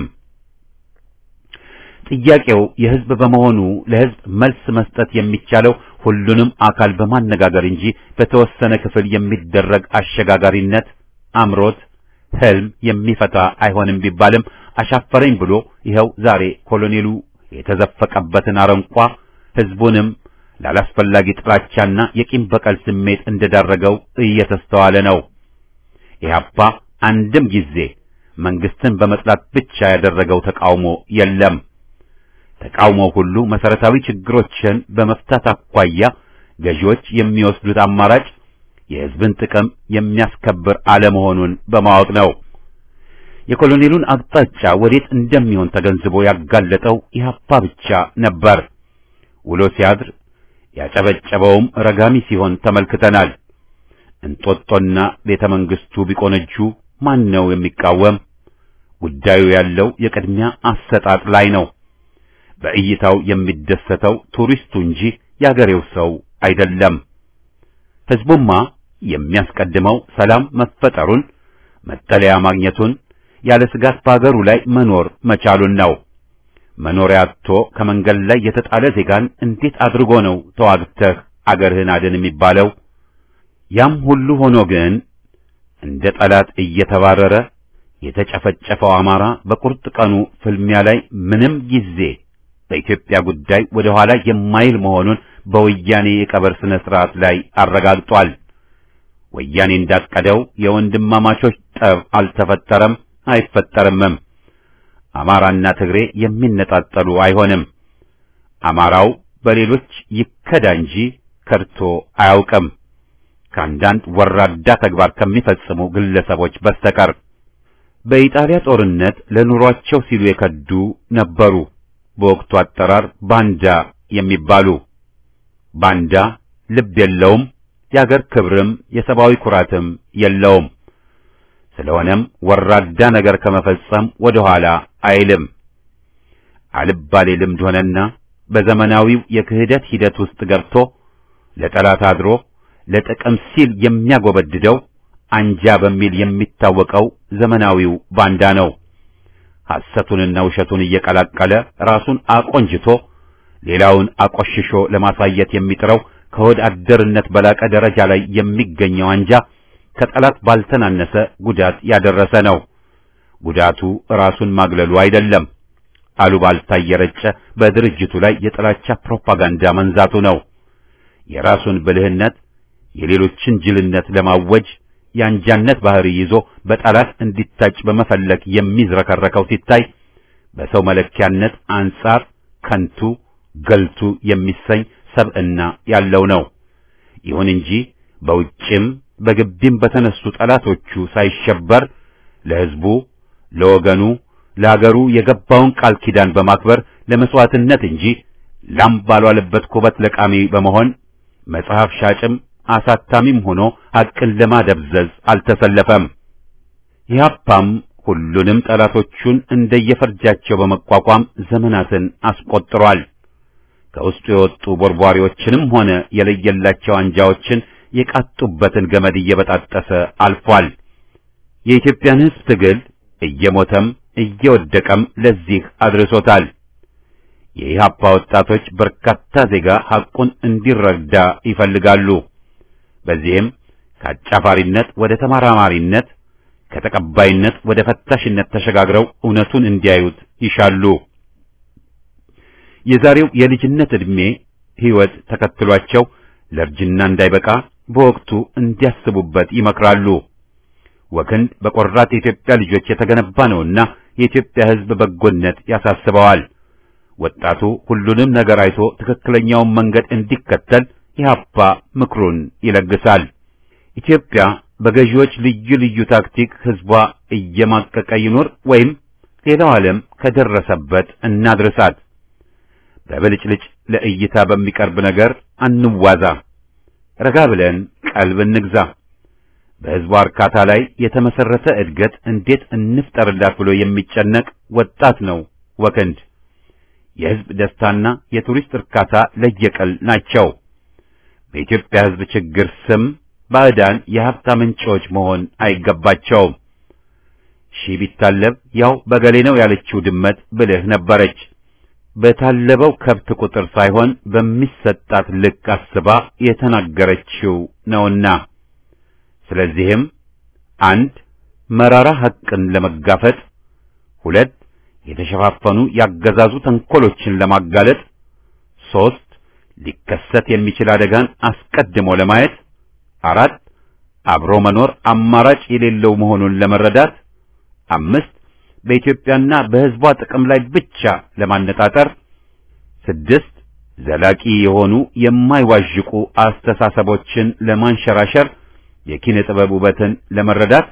ጥያቄው የህዝብ በመሆኑ ለህዝብ መልስ መስጠት የሚቻለው ሁሉንም አካል በማነጋገር እንጂ በተወሰነ ክፍል የሚደረግ አሸጋጋሪነት አምሮት ህልም የሚፈታ አይሆንም ቢባልም አሻፈረኝ ብሎ ይኸው ዛሬ ኮሎኔሉ የተዘፈቀበትን አረንቋ ህዝቡንም ላላስፈላጊ ጥላቻና የቂም በቀል ስሜት እንደዳረገው እየተስተዋለ ነው። ኢህአፓ አንድም ጊዜ መንግስትን በመጥላት ብቻ ያደረገው ተቃውሞ የለም። ተቃውሞ ሁሉ መሰረታዊ ችግሮችን በመፍታት አኳያ ገዢዎች የሚወስዱት አማራጭ የህዝብን ጥቅም የሚያስከብር አለመሆኑን በማወቅ ነው። የኮሎኔሉን አቅጣጫ ወዴት እንደሚሆን ተገንዝቦ ያጋለጠው ኢህአፓ ብቻ ነበር። ውሎ ሲያድር ያጨበጨበውም ረጋሚ ሲሆን ተመልክተናል። እንጦጦና ቤተ መንግስቱ ቢቆነጁ ማን ነው የሚቃወም? ጉዳዩ ያለው የቅድሚያ አሰጣጥ ላይ ነው። በእይታው የሚደሰተው ቱሪስቱ እንጂ የአገሬው ሰው አይደለም። ህዝቡማ የሚያስቀድመው ሰላም መፈጠሩን፣ መጠለያ ማግኘቱን፣ ያለ ስጋት በአገሩ ላይ መኖር መቻሉን ነው። መኖሪያ አጥቶ ከመንገድ ላይ የተጣለ ዜጋን እንዴት አድርጎ ነው ተዋግተህ አገርህን አድን የሚባለው? ያም ሁሉ ሆኖ ግን እንደ ጠላት እየተባረረ የተጨፈጨፈው አማራ በቁርጥ ቀኑ ፍልሚያ ላይ ምንም ጊዜ በኢትዮጵያ ጉዳይ ወደ ኋላ የማይል መሆኑን በወያኔ የቀብር ስነ ስርዓት ላይ አረጋግጧል። ወያኔ እንዳቀደው የወንድማማቾች ጠብ አልተፈጠረም፣ አይፈጠርምም። አማራና ትግሬ የሚነጣጠሉ አይሆንም። አማራው በሌሎች ይከዳ እንጂ ከድቶ አያውቅም ከአንዳንድ ወራዳ ተግባር ከሚፈጽሙ ግለሰቦች በስተቀር። በኢጣሊያ ጦርነት ለኑሯቸው ሲሉ የከዱ ነበሩ። በወቅቱ አጠራር ባንዳ የሚባሉ ባንዳ ልብ የለውም፣ የአገር ክብርም የሰብአዊ ኩራትም የለውም። ስለሆነም ወራዳ ነገር ከመፈጸም ወደ ኋላ አይልም። አልባሌ ልምድ ሆነና በዘመናዊው የክህደት ሂደት ውስጥ ገብቶ ለጠላት አድሮ ለጥቅም ሲል የሚያጎበድደው አንጃ በሚል የሚታወቀው ዘመናዊው ባንዳ ነው። ሐሰቱንና ውሸቱን እየቀላቀለ ራሱን አቆንጅቶ ሌላውን አቆሽሾ ለማሳየት የሚጥረው ከሆድ አደርነት በላቀ ደረጃ ላይ የሚገኘው አንጃ ከጠላት ባልተናነሰ ጉዳት ያደረሰ ነው። ጉዳቱ ራሱን ማግለሉ አይደለም፣ አሉባልታ እየረጨ በድርጅቱ ላይ የጥላቻ ፕሮፓጋንዳ መንዛቱ ነው። የራሱን ብልህነት የሌሎችን ጅልነት ለማወጅ የአንጃነት ባህሪ ይዞ በጠላት እንዲታጭ በመፈለግ የሚዝረከረከው ሲታይ በሰው መለኪያነት አንጻር ከንቱ ገልቱ የሚሰኝ ሰብዕና ያለው ነው። ይሁን እንጂ በውጭም በግቢም በተነሱ ጠላቶቹ ሳይሸበር ለሕዝቡ፣ ለወገኑ፣ ለአገሩ የገባውን ቃል ኪዳን በማክበር ለመስዋዕትነት እንጂ ላም ባልዋለበት ኩበት ለቃሚ በመሆን መጽሐፍ ሻጭም አሳታሚም ሆኖ ሐቅን ለማደብዘዝ አልተሰለፈም። ኢህአፓም ሁሉንም ጠላቶቹን እንደየፈርጃቸው በመቋቋም ዘመናትን አስቆጥሯል። ከውስጡ የወጡ ቦርቧሪዎችንም ሆነ የለየላቸው አንጃዎችን የቃጡበትን ገመድ እየበጣጠሰ አልፏል። የኢትዮጵያን ሕዝብ ትግል እየሞተም እየወደቀም ለዚህ አድርሶታል። የኢህአፓ ወጣቶች በርካታ ዜጋ ሐቁን እንዲረዳ ይፈልጋሉ። በዚህም ከአጫፋሪነት ወደ ተመራማሪነት ከተቀባይነት ወደ ፈታሽነት ተሸጋግረው እውነቱን እንዲያዩት ይሻሉ። የዛሬው የልጅነት ዕድሜ ሕይወት ተከትሏቸው ለእርጅና እንዳይበቃ በወቅቱ እንዲያስቡበት ይመክራሉ። ወክንድ በቆራት የኢትዮጵያ ልጆች የተገነባ ነውና የኢትዮጵያ ሕዝብ በጎነት ያሳስበዋል። ወጣቱ ሁሉንም ነገር አይቶ ትክክለኛውን መንገድ እንዲከተል ኢህአፓ ምክሩን ይለግሳል። ኢትዮጵያ በገዢዎች ልዩ ልዩ ታክቲክ ሕዝቧ እየማቀቀ ይኑር ወይም ሌላው ዓለም ከደረሰበት እናድርሳት። በብልጭልጭ ለእይታ በሚቀርብ ነገር አንዋዛ። ረጋ ብለን ቀልብ እንግዛ። በሕዝቧ እርካታ ላይ የተመሰረተ እድገት እንዴት እንፍጠርላት ብሎ የሚጨነቅ ወጣት ነው ወክንድ። የሕዝብ ደስታና የቱሪስት እርካታ ለየቀል ናቸው። በኢትዮጵያ ሕዝብ ችግር ስም ባዕዳን የሀብት ምንጮች መሆን አይገባቸውም። ሺህ ቢታለብ ያው በገሌ ነው ያለችው ድመት ብልህ ነበረች። በታለበው ከብት ቁጥር ሳይሆን በሚሰጣት ልክ አስባ የተናገረችው ነውና፣ ስለዚህም አንድ መራራ ሐቅን ለመጋፈጥ፣ ሁለት የተሸፋፈኑ ያገዛዙ ተንኮሎችን ለማጋለጥ፣ ሦስት ሊከሰት የሚችል አደጋን አስቀድሞ ለማየት፣ አራት አብሮ መኖር አማራጭ የሌለው መሆኑን ለመረዳት፣ አምስት በኢትዮጵያና በሕዝቧ ጥቅም ላይ ብቻ ለማነጣጠር፣ ስድስት ዘላቂ የሆኑ የማይዋዥቁ አስተሳሰቦችን ለማንሸራሸር የኪነ ጥበብ ውበትን ለመረዳት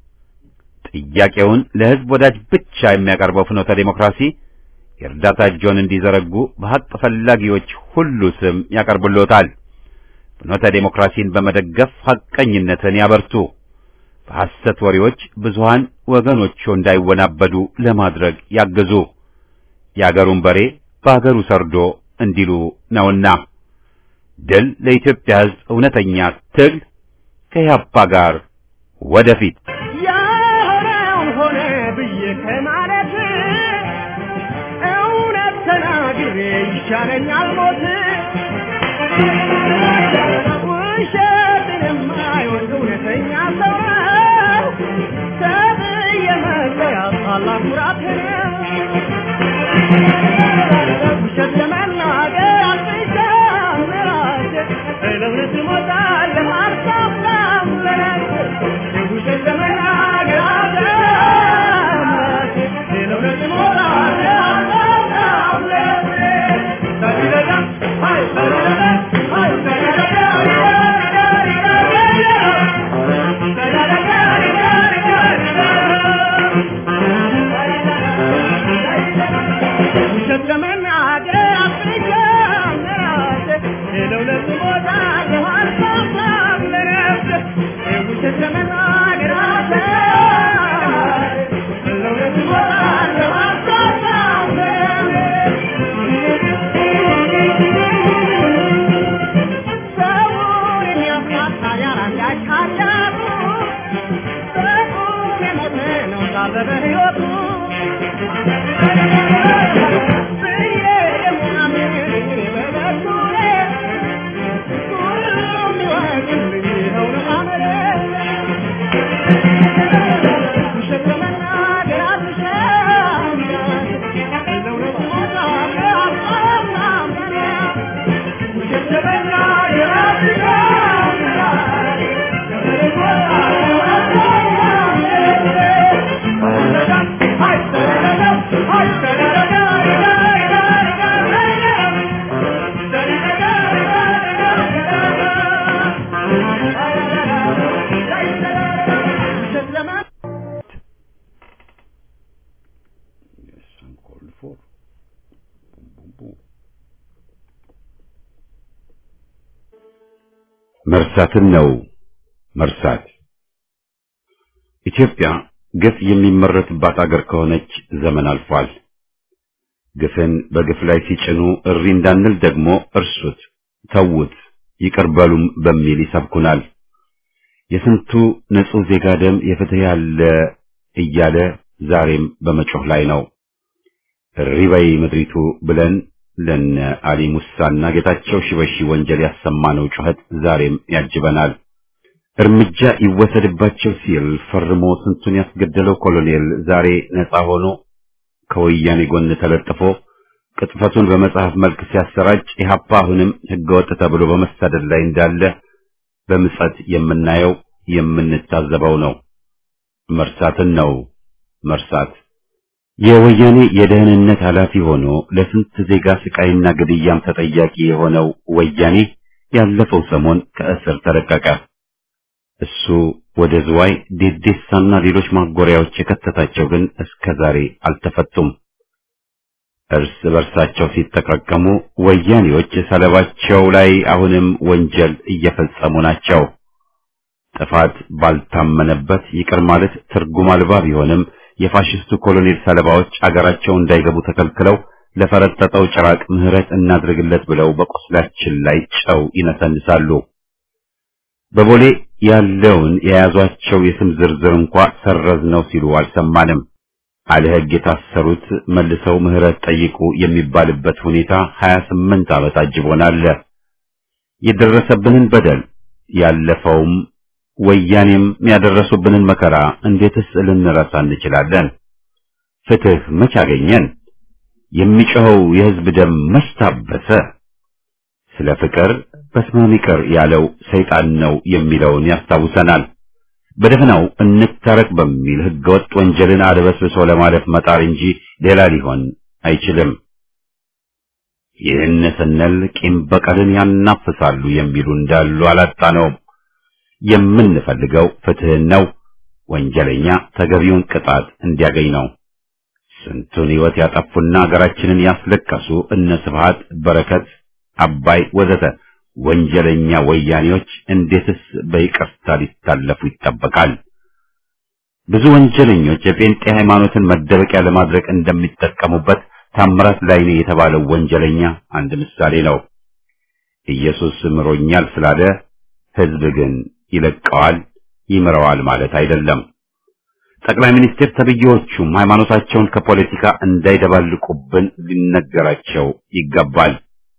ጥያቄውን ለሕዝብ ወዳጅ ብቻ የሚያቀርበው ፍኖተ ዴሞክራሲ የእርዳታ እጆን እንዲዘረጉ በሐቅ ፈላጊዎች ሁሉ ስም ያቀርብሎታል። ፍኖተ ዴሞክራሲን በመደገፍ ሐቀኝነትን ያበርቱ። በሐሰት ወሬዎች ብዙሃን ወገኖቹ እንዳይወናበዱ ለማድረግ ያግዙ። የአገሩን በሬ በአገሩ ሰርዶ እንዲሉ ነውና ድል ለኢትዮጵያ ሕዝብ እውነተኛ ትግል ከኢህአፓ ጋር ወደፊት ያሆነውን ሆነ ብዬ ከማለት እውነት ተናግሬ ይሻለኛል ሞት ውሸትን የማይወድ እውነተኛ ሰው ነው ተብዬ መለያት ታላቅ ኩራት ነው ውሸት ለመናገር አልፍሻም ለራሴ ለእውነት እሞታለሁ አልሳሳም ለነፍሴ ውሸት ለመናገር አልፍሻም ለራሴ ለእውነት እሞታለሁ አልሳሳም ለነፍሴ ሰቢለዳ ሃይ ሰቢለዳ ሃይ ውሸት ለመናገር አልፍሻም ለራሴ ለእውነት እሞታለሁ አልሳሳም ለነፍሴ ውሸት ለመናገር አልፍሻም ለእውነት እሞታለሁ አልሳሳም ሰውን የሚያሳጣ ያላንዳች ኃጢአቱ በቁም የሞተ ነው ሳለ በሕይወቱ ብዬ የማምን እኔ በበኩሌ ሁሉም ይወቅልኝ ይኸው ነው አመሌ። ውሸት ለመናገር አልሻም ለእውነት እሞታለሁ አልሳሳም ለነፍሴ ውሸት ለመናገር አልሻም ለእውነት እሞታለሁ አልሳሳም ለነፍሴ መርሳትን ነው መርሳት። ኢትዮጵያ ግፍ የሚመረትባት አገር ከሆነች ዘመን አልፏል። ግፍን በግፍ ላይ ሲጭኑ እሪ እንዳንል ደግሞ እርሱት፣ ተዉት፣ ይቅር በሉም በሚል ይሰብኩናል። የስንቱ ንጹህ ዜጋ ደም የፍትህ ያለ እያለ ዛሬም በመጮህ ላይ ነው። እሪ በይ ምድሪቱ ብለን ለነ አሊ ሙሳና ጌታቸው ሽበሺ ወንጀል ያሰማነው ጩኸት ዛሬም ያጅበናል። እርምጃ ይወሰድባቸው ሲል ፈርሞ ስንቱን ያስገደለው ኮሎኔል ዛሬ ነፃ ሆኖ ከወያኔ ጎን ተለጥፎ ቅጥፈቱን በመጽሐፍ መልክ ሲያሰራጭ ኢህአፓ አሁንም ህገወጥ ተብሎ በመሳደድ ላይ እንዳለ በምጸት የምናየው የምንታዘበው ነው። መርሳትን ነው መርሳት። የወያኔ የደህንነት ኃላፊ ሆኖ ለስንት ዜጋ ስቃይና ግድያም ተጠያቂ የሆነው ወያኔ ያለፈው ሰሞን ከእስር ተለቀቀ። እሱ ወደ ዝዋይ ዴዴሳና ሌሎች ማጎሪያዎች የከተታቸው ግን እስከ ዛሬ አልተፈቱም። እርስ በርሳቸው ሲጠቃቀሙ ወያኔዎች ሰለባቸው ላይ አሁንም ወንጀል እየፈጸሙ ናቸው። ጥፋት ባልታመነበት ይቅር ማለት ትርጉም አልባ ቢሆንም የፋሽስቱ ኮሎኔል ሰለባዎች አገራቸው እንዳይገቡ ተከልክለው ለፈረጠጠው ጭራቅ ምህረት እናድርግለት ብለው በቁስላችን ላይ ጨው ይነሰንሳሉ። በቦሌ ያለውን የያዟቸው የስም ዝርዝር እንኳ ሰረዝ ነው ሲሉ አልሰማንም። አለ ሕግ የታሰሩት መልሰው ምህረት ጠይቁ የሚባልበት ሁኔታ 28 ዓመት አጅቦናል። የደረሰብንን በደል ያለፈውም ወያኔም ያደረሱብንን መከራ እንዴትስ ልንረሳ እንችላለን? ፍትህ መች አገኘን? የሚጮኸው የሕዝብ ደም መች ታበሰ? ስለ ፍቅር በስመ ይቅር ያለው ሰይጣን ነው የሚለውን ያስታውሰናል። በደፈናው እንታረቅ በሚል ህገወጥ ወንጀልን አድበስብሶ ለማለፍ መጣር እንጂ ሌላ ሊሆን አይችልም። ይህን ስንል ቂም በቀልን ያናፍሳሉ የሚሉ እንዳሉ አላጣነውም። የምንፈልገው ፍትህን ነው። ወንጀለኛ ተገቢውን ቅጣት እንዲያገኝ ነው። ስንቱን ሕይወት ያጠፉና ሀገራችንን ያስለቀሱ እነ ስብሃት፣ በረከት፣ አባይ ወዘተ ወንጀለኛ ወያኔዎች እንዴትስ በይቅርታ ሊታለፉ ይጠበቃል? ብዙ ወንጀለኞች የጴንጤ ሃይማኖትን መደበቂያ ለማድረግ እንደሚጠቀሙበት ታምራት ላይኔ የተባለው ወንጀለኛ አንድ ምሳሌ ነው። ኢየሱስ ምሮኛል ስላለ ህዝብ ግን ይለቀዋል፣ ይምረዋል ማለት አይደለም። ጠቅላይ ሚኒስትር ተብዬዎቹም ሃይማኖታቸውን ከፖለቲካ እንዳይደባልቁብን ሊነገራቸው ይገባል።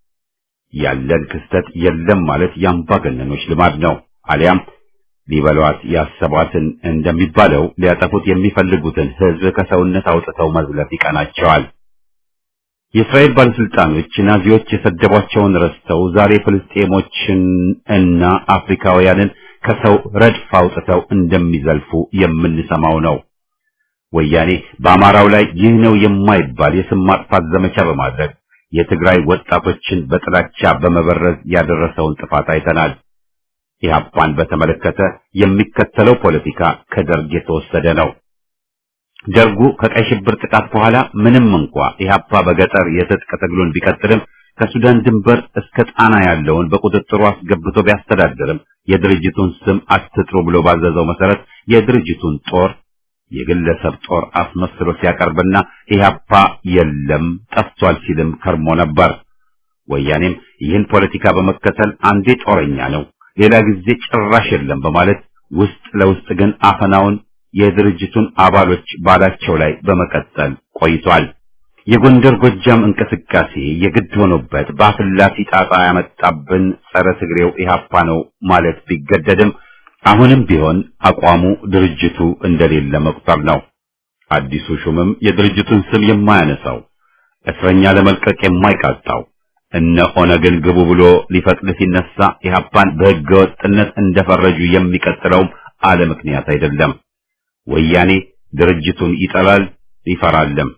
ያለን ክስተት የለም ማለት የአምባገነኖች ልማድ ነው። አሊያም ሊበሏት ያሰቧትን እንደሚባለው ሊያጠፉት የሚፈልጉትን ህዝብ ከሰውነት አውጥተው መዝለፍ ይቀናቸዋል። የእስራኤል ባለስልጣኖች ናዚዎች የሰደቧቸውን ረስተው ዛሬ ፍልስጤሞችን እና አፍሪካውያንን ከሰው ረድፍ አውጥተው እንደሚዘልፉ የምንሰማው ነው። ወያኔ በአማራው ላይ ይህ ነው የማይባል የስም ማጥፋት ዘመቻ በማድረግ የትግራይ ወጣቶችን በጥላቻ በመበረዝ ያደረሰውን ጥፋት አይተናል። ኢህአፓን በተመለከተ የሚከተለው ፖለቲካ ከደርግ የተወሰደ ነው። ደርጉ ከቀይ ሽብር ጥቃት በኋላ ምንም እንኳ ኢህአፓ በገጠር የትጥቅ ትግሉን ቢቀጥልም ከሱዳን ድንበር እስከ ጣና ያለውን በቁጥጥሩ አስገብቶ ቢያስተዳድርም የድርጅቱን ስም አትጥሩ ብሎ ባዘዘው መሰረት የድርጅቱን ጦር የግለሰብ ጦር አስመስሎ ሲያቀርብና ኢህአፓ የለም ጠፍቷል ሲልም ከርሞ ነበር። ወያኔም ይህን ፖለቲካ በመከተል አንዴ ጦረኛ ነው፣ ሌላ ጊዜ ጭራሽ የለም በማለት ውስጥ ለውስጥ ግን አፈናውን የድርጅቱን አባሎች ባላቸው ላይ በመቀጠል ቆይቷል። የጎንደር ጎጃም እንቅስቃሴ የግድ ሆኖበት በአፍላፊ ጣጣ ያመጣብን ጸረ ትግሬው ኢህአፓ ነው ማለት ቢገደድም አሁንም ቢሆን አቋሙ ድርጅቱ እንደሌለ መቁጠር ነው። አዲሱ ሹምም የድርጅቱን ስም የማያነሳው እስረኛ ለመልቀቅ የማይቃጣው እነ ኦነግን ግቡ ብሎ ሊፈቅድ ሲነሳ ኢህአፓን በሕገ ወጥነት እንደፈረጁ የሚቀጥለውም አለ ምክንያት አይደለም። ወያኔ ድርጅቱን ይጠላል ይፈራልም።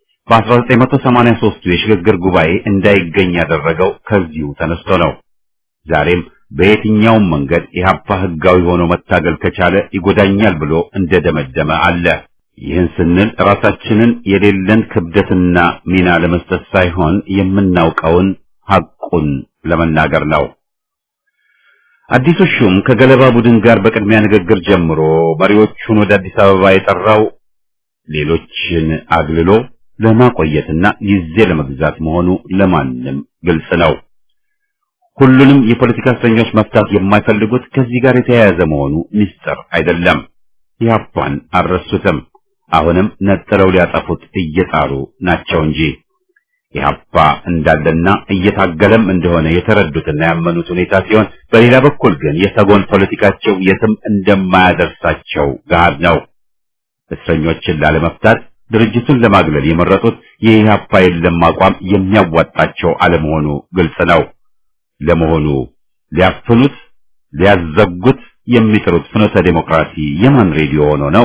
በ1983 የሽግግር ጉባኤ እንዳይገኝ ያደረገው ከዚሁ ተነስቶ ነው። ዛሬም በየትኛውም መንገድ ኢህአፓ ህጋዊ ሆኖ መታገል ከቻለ ይጎዳኛል ብሎ እንደደመደመ አለ። ይህን ስንል ራሳችንን የሌለን ክብደትና ሚና ለመስጠት ሳይሆን የምናውቀውን ሐቁን ለመናገር ነው። አዲሱ ሹም ከገለባ ቡድን ጋር በቅድሚያ ንግግር ጀምሮ መሪዎቹን ወደ አዲስ አበባ የጠራው ሌሎችን አግልሎ ለማቆየትና ጊዜ ለመግዛት መሆኑ ለማንም ግልጽ ነው። ሁሉንም የፖለቲካ እስረኞች መፍታት የማይፈልጉት ከዚህ ጋር የተያያዘ መሆኑ ምስጢር አይደለም። ኢህአፓን አልረሱትም። አሁንም ነጥለው ሊያጠፉት እየጣሩ ናቸው እንጂ ኢህአፓ እንዳለና እየታገለም እንደሆነ የተረዱትና ያመኑት ሁኔታ ሲሆን፣ በሌላ በኩል ግን የሰጎን ፖለቲካቸው የትም እንደማያደርሳቸው ገሃድ ነው። እስረኞችን ላለመፍታት ድርጅቱን ለማግለል የመረጡት የኢህአፓ የለም አቋም የሚያዋጣቸው አለመሆኑ ግልጽ ነው። ለመሆኑ ሊያፍኑት ሊያዘጉት የሚጥሩት ፍኖተ ዴሞክራሲ የማን ሬዲዮ ሆኖ ነው?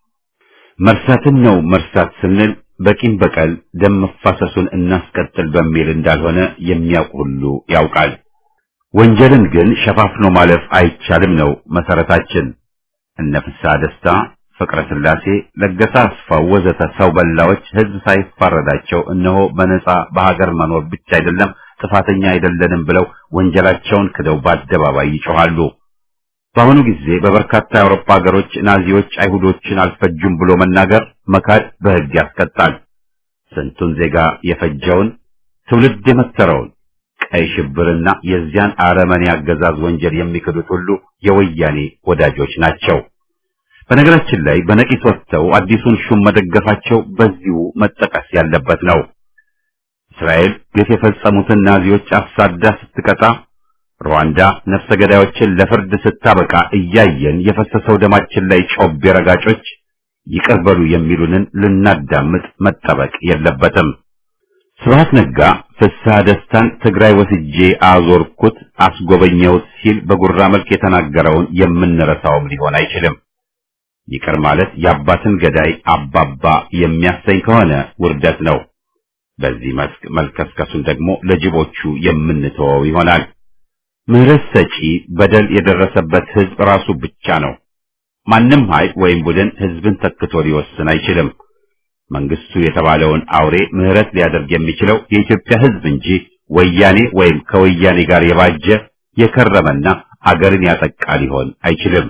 መርሳትን ነው መርሳት ስንል በቂም በቀል ደም መፋሰሱን እናስቀጥል በሚል እንዳልሆነ የሚያውቅ ሁሉ ያውቃል። ወንጀልን ግን ሸፋፍኖ ማለፍ አይቻልም ነው መሰረታችን። እነ ፍስሐ ደስታ፣ ፍቅረ ስላሴ፣ ለገሰ አስፋው ወዘተ ሰው በላዎች ህዝብ ሳይፋረዳቸው እነሆ በነጻ በሀገር መኖር ብቻ አይደለም ጥፋተኛ አይደለንም ብለው ወንጀላቸውን ክደው በአደባባይ ይጮኻሉ። በአሁኑ ጊዜ በበርካታ የአውሮፓ ሀገሮች ናዚዎች አይሁዶችን አልፈጁም ብሎ መናገር መካድ በሕግ ያስቀጣል። ስንቱን ዜጋ የፈጀውን ትውልድ የመተረውን ቀይ ሽብርና የዚያን አረመኔ አገዛዝ ወንጀል የሚክዱት ሁሉ የወያኔ ወዳጆች ናቸው። በነገራችን ላይ በነቂስ ወጥተው አዲሱን ሹም መደገፋቸው በዚሁ መጠቀስ ያለበት ነው። እስራኤል ግፍ የፈጸሙትን ናዚዎች አሳዳ ስትቀጣ ሩዋንዳ ነፍሰ ገዳዮችን ለፍርድ ስታበቃ እያየን የፈሰሰው ደማችን ላይ ጮቤ ረጋጮች ይቅር በሉ የሚሉንን ልናዳምጥ መጠበቅ የለበትም። ስብሐት ነጋ ፍስሐ ደስታን ትግራይ ወስጄ አዞርኩት አስጎበኘሁት ሲል በጉራ መልክ የተናገረውን የምንረሳውም ሊሆን አይችልም። ይቅር ማለት የአባትን ገዳይ አባባ የሚያሰኝ ከሆነ ውርደት ነው። በዚህ መስክ መልከስከሱን ደግሞ ለጅቦቹ የምንተወው ይሆናል። ምህረት ሰጪ በደል የደረሰበት ህዝብ ራሱ ብቻ ነው። ማንም ኃይል ወይም ቡድን ህዝብን ተክቶ ሊወስን አይችልም። መንግስቱ የተባለውን አውሬ ምህረት ሊያደርግ የሚችለው የኢትዮጵያ ህዝብ እንጂ ወያኔ ወይም ከወያኔ ጋር የባጀ የከረመና አገርን ያጠቃ ሊሆን አይችልም።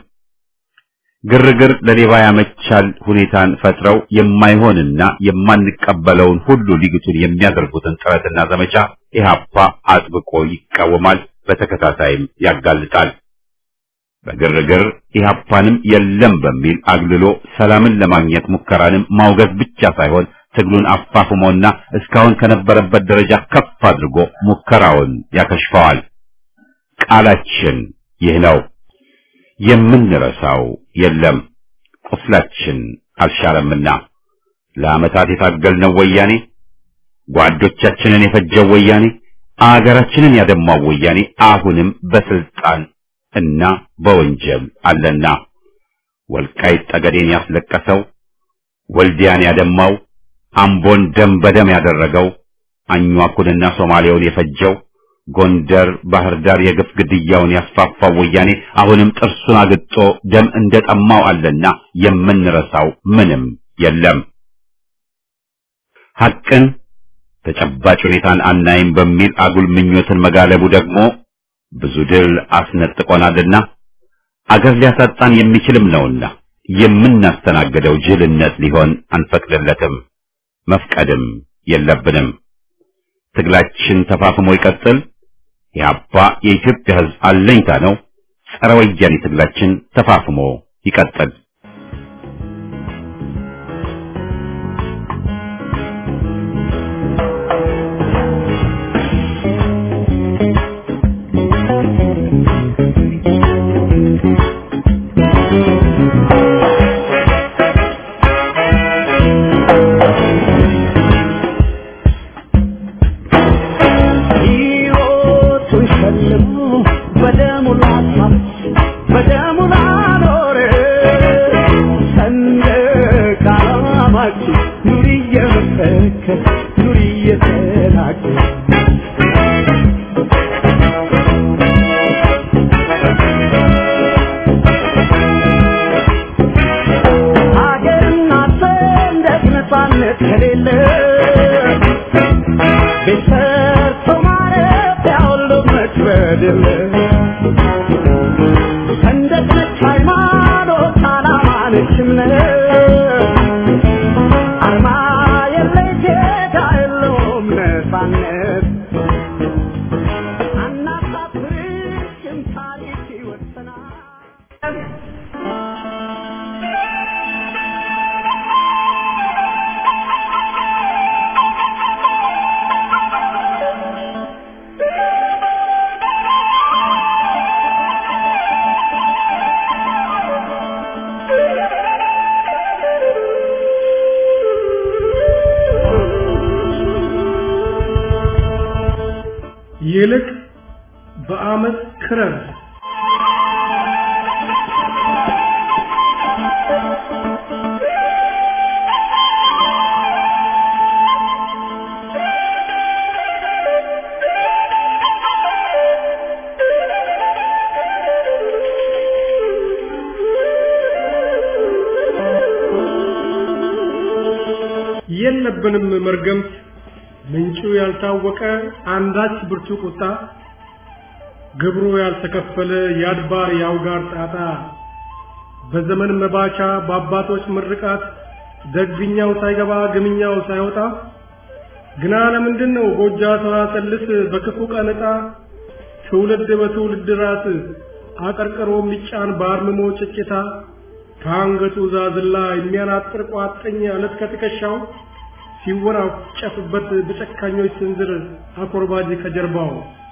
ግርግር ለሌባ ያመቻል ሁኔታን ፈጥረው የማይሆንና የማንቀበለውን ሁሉ ሊግቱን የሚያደርጉትን ጥረትና ዘመቻ ኢህአፓ አጥብቆ ይቃወማል። በተከታታይም ያጋልጣል። በግርግር ኢህአፓንም የለም በሚል አግልሎ ሰላምን ለማግኘት ሙከራንም ማውገዝ ብቻ ሳይሆን ትግሉን አፋፍሞና እስካሁን ከነበረበት ደረጃ ከፍ አድርጎ ሙከራውን ያከሽፈዋል። ቃላችን ይህ ነው። የምንረሳው የለም። ቁስላችን አልሻረምና ለዓመታት የታገልነው ወያኔ፣ ጓዶቻችንን የፈጀው ወያኔ፣ አገራችንን ያደማው ወያኔ አሁንም በስልጣን እና በወንጀል አለና ወልቃይት ጠገዴን ያስለቀሰው፣ ወልዲያን ያደማው፣ አምቦን ደም በደም ያደረገው፣ አኟኩንና ሶማሌውን የፈጀው ጎንደር፣ ባህር ዳር የግፍ ግድያውን ያስፋፋው ወያኔ አሁንም ጥርሱን አግጦ ደም እንደጠማው አለና የምንረሳው ምንም የለም። ሐቅን ተጨባጭ ሁኔታን አናይም በሚል አጉል ምኞትን መጋለቡ ደግሞ ብዙ ድል አስነጥቆናልና አገር ሊያሳጣን የሚችልም ነውና የምናስተናግደው ጅልነት ሊሆን አንፈቅድለትም፣ መፍቀድም የለብንም። ትግላችን ተፋፍሞ ይቀጥል። ኢህአፓ የኢትዮጵያ ሕዝብ አለኝታ ነው። ጸረ ወያኔ ትግላችን ተፋፍሞ ይቀጥል። ሕይወቱን ሸልሞ በደሙ ላሳብ በደሙ ላኖረ ሰንደቅ ዓላማችን ኑሪ እየመሰከር ኑሪ እየተናገር ሀገርና ሰንደቅ ነፃነት ከሌለ ቤት ሰርቶ ማረፊያ ሁሉ መክበድ የለ ሰንደቅ ነች ሃይማኖት፣ ዓላማ ነች እምነት አርማ የለሽ ጌታ የለውም ነፃነት አናሳት ይልቅ በአመት ክረር የለብንም መርገምት ምንጩ ያልታወቀ አንዳች ብርቱ ቁጣ ግብሩ ያልተከፈለ የአድባር የአውጋር ጣጣ በዘመን መባቻ በአባቶች ምርቃት ደግኛው ሳይገባ ግምኛው ሳይወጣ ግና ለምንድን ነው ጎጃ ሰዋሰልስ በክፉ ቀን ዕጣ ትውልድ በትውልድ ራስ አቀርቅሮ የሚጫን በአርምሞ ጭጭታ ከአንገቱ ዛዝላ የሚያናጥር ቋጥኝ አለት ከትከሻው ሲወራጨፍበት በጨካኞች ስንዝር አኮርባጅ ከጀርባው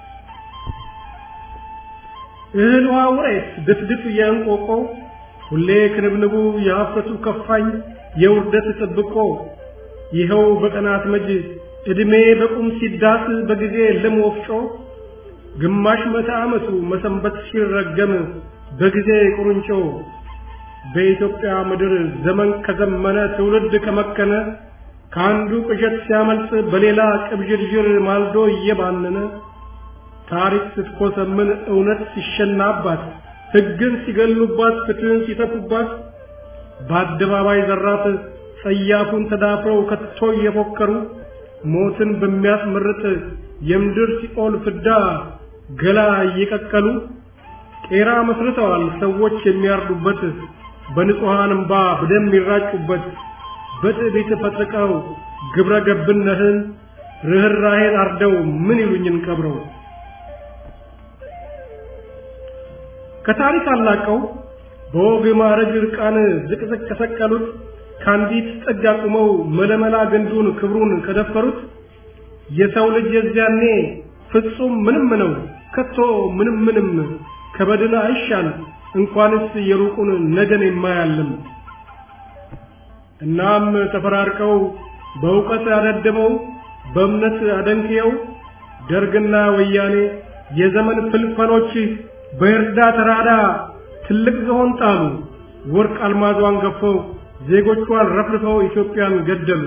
እህል ውሃ ውሬት ድፍድፍ የእንቆቆ ሁሌ ክንብንቡ የሀፍረቱ ከፋኝ የውርደት ጥብቆ ይኸው በቀናት መጅ ዕድሜ በቁም ሲዳስ በጊዜ ልም ወፍጮ ግማሽ መቶ ዓመቱ መሰንበት ሲረገም በጊዜ ቁርንጮ በኢትዮጵያ ምድር ዘመን ከዘመነ ትውልድ ከመከነ ከአንዱ ቅዠት ሲያመልጥ በሌላ ቅብዥርዥር ማልዶ እየባነነ ታሪክ ስትኮሰምን እውነት ሲሸናባት ሕግን ሲገሉባት ፍትህን ሲተፉባት በአደባባይ ዘራት ጸያፉን ተዳፍረው ከቶ እየፎከሩ ሞትን በሚያስመርጥ የምድር ሲኦል ፍዳ ገላ እየቀቀሉ ቄራ መስርተዋል ሰዎች የሚያርዱበት በንጹሐን እምባ በደም የሚራጩበት በትዕቢት ፈጥቀው ግብረ ገብነትን ርኅራኄን አርደው ምን ይሉኝን ቀብረው ከታሪክ አላቀው በወግ ማዕረግ ርቃን ዝቅዝቅ ከሰቀሉት ከአንዲት ጥግ አቁመው መለመላ ግንዱን ክብሩን ከደፈሩት የሰው ልጅ የዚያኔ ፍጹም ምንም ነው ከቶ ምንም ምንም ከበድን አይሻል እንኳንስ የሩቁን ነገን የማያልም እናም ተፈራርቀው በእውቀት ያደደመው በእምነት አደንቅየው ደርግና ወያኔ የዘመን ፍልፈሎች በእርዳ ተራዳ ትልቅ ዝሆን ጣሉ ወርቅ አልማዟን ገፈው ዜጎቿን ረፍርፈው ኢትዮጵያን ገደሉ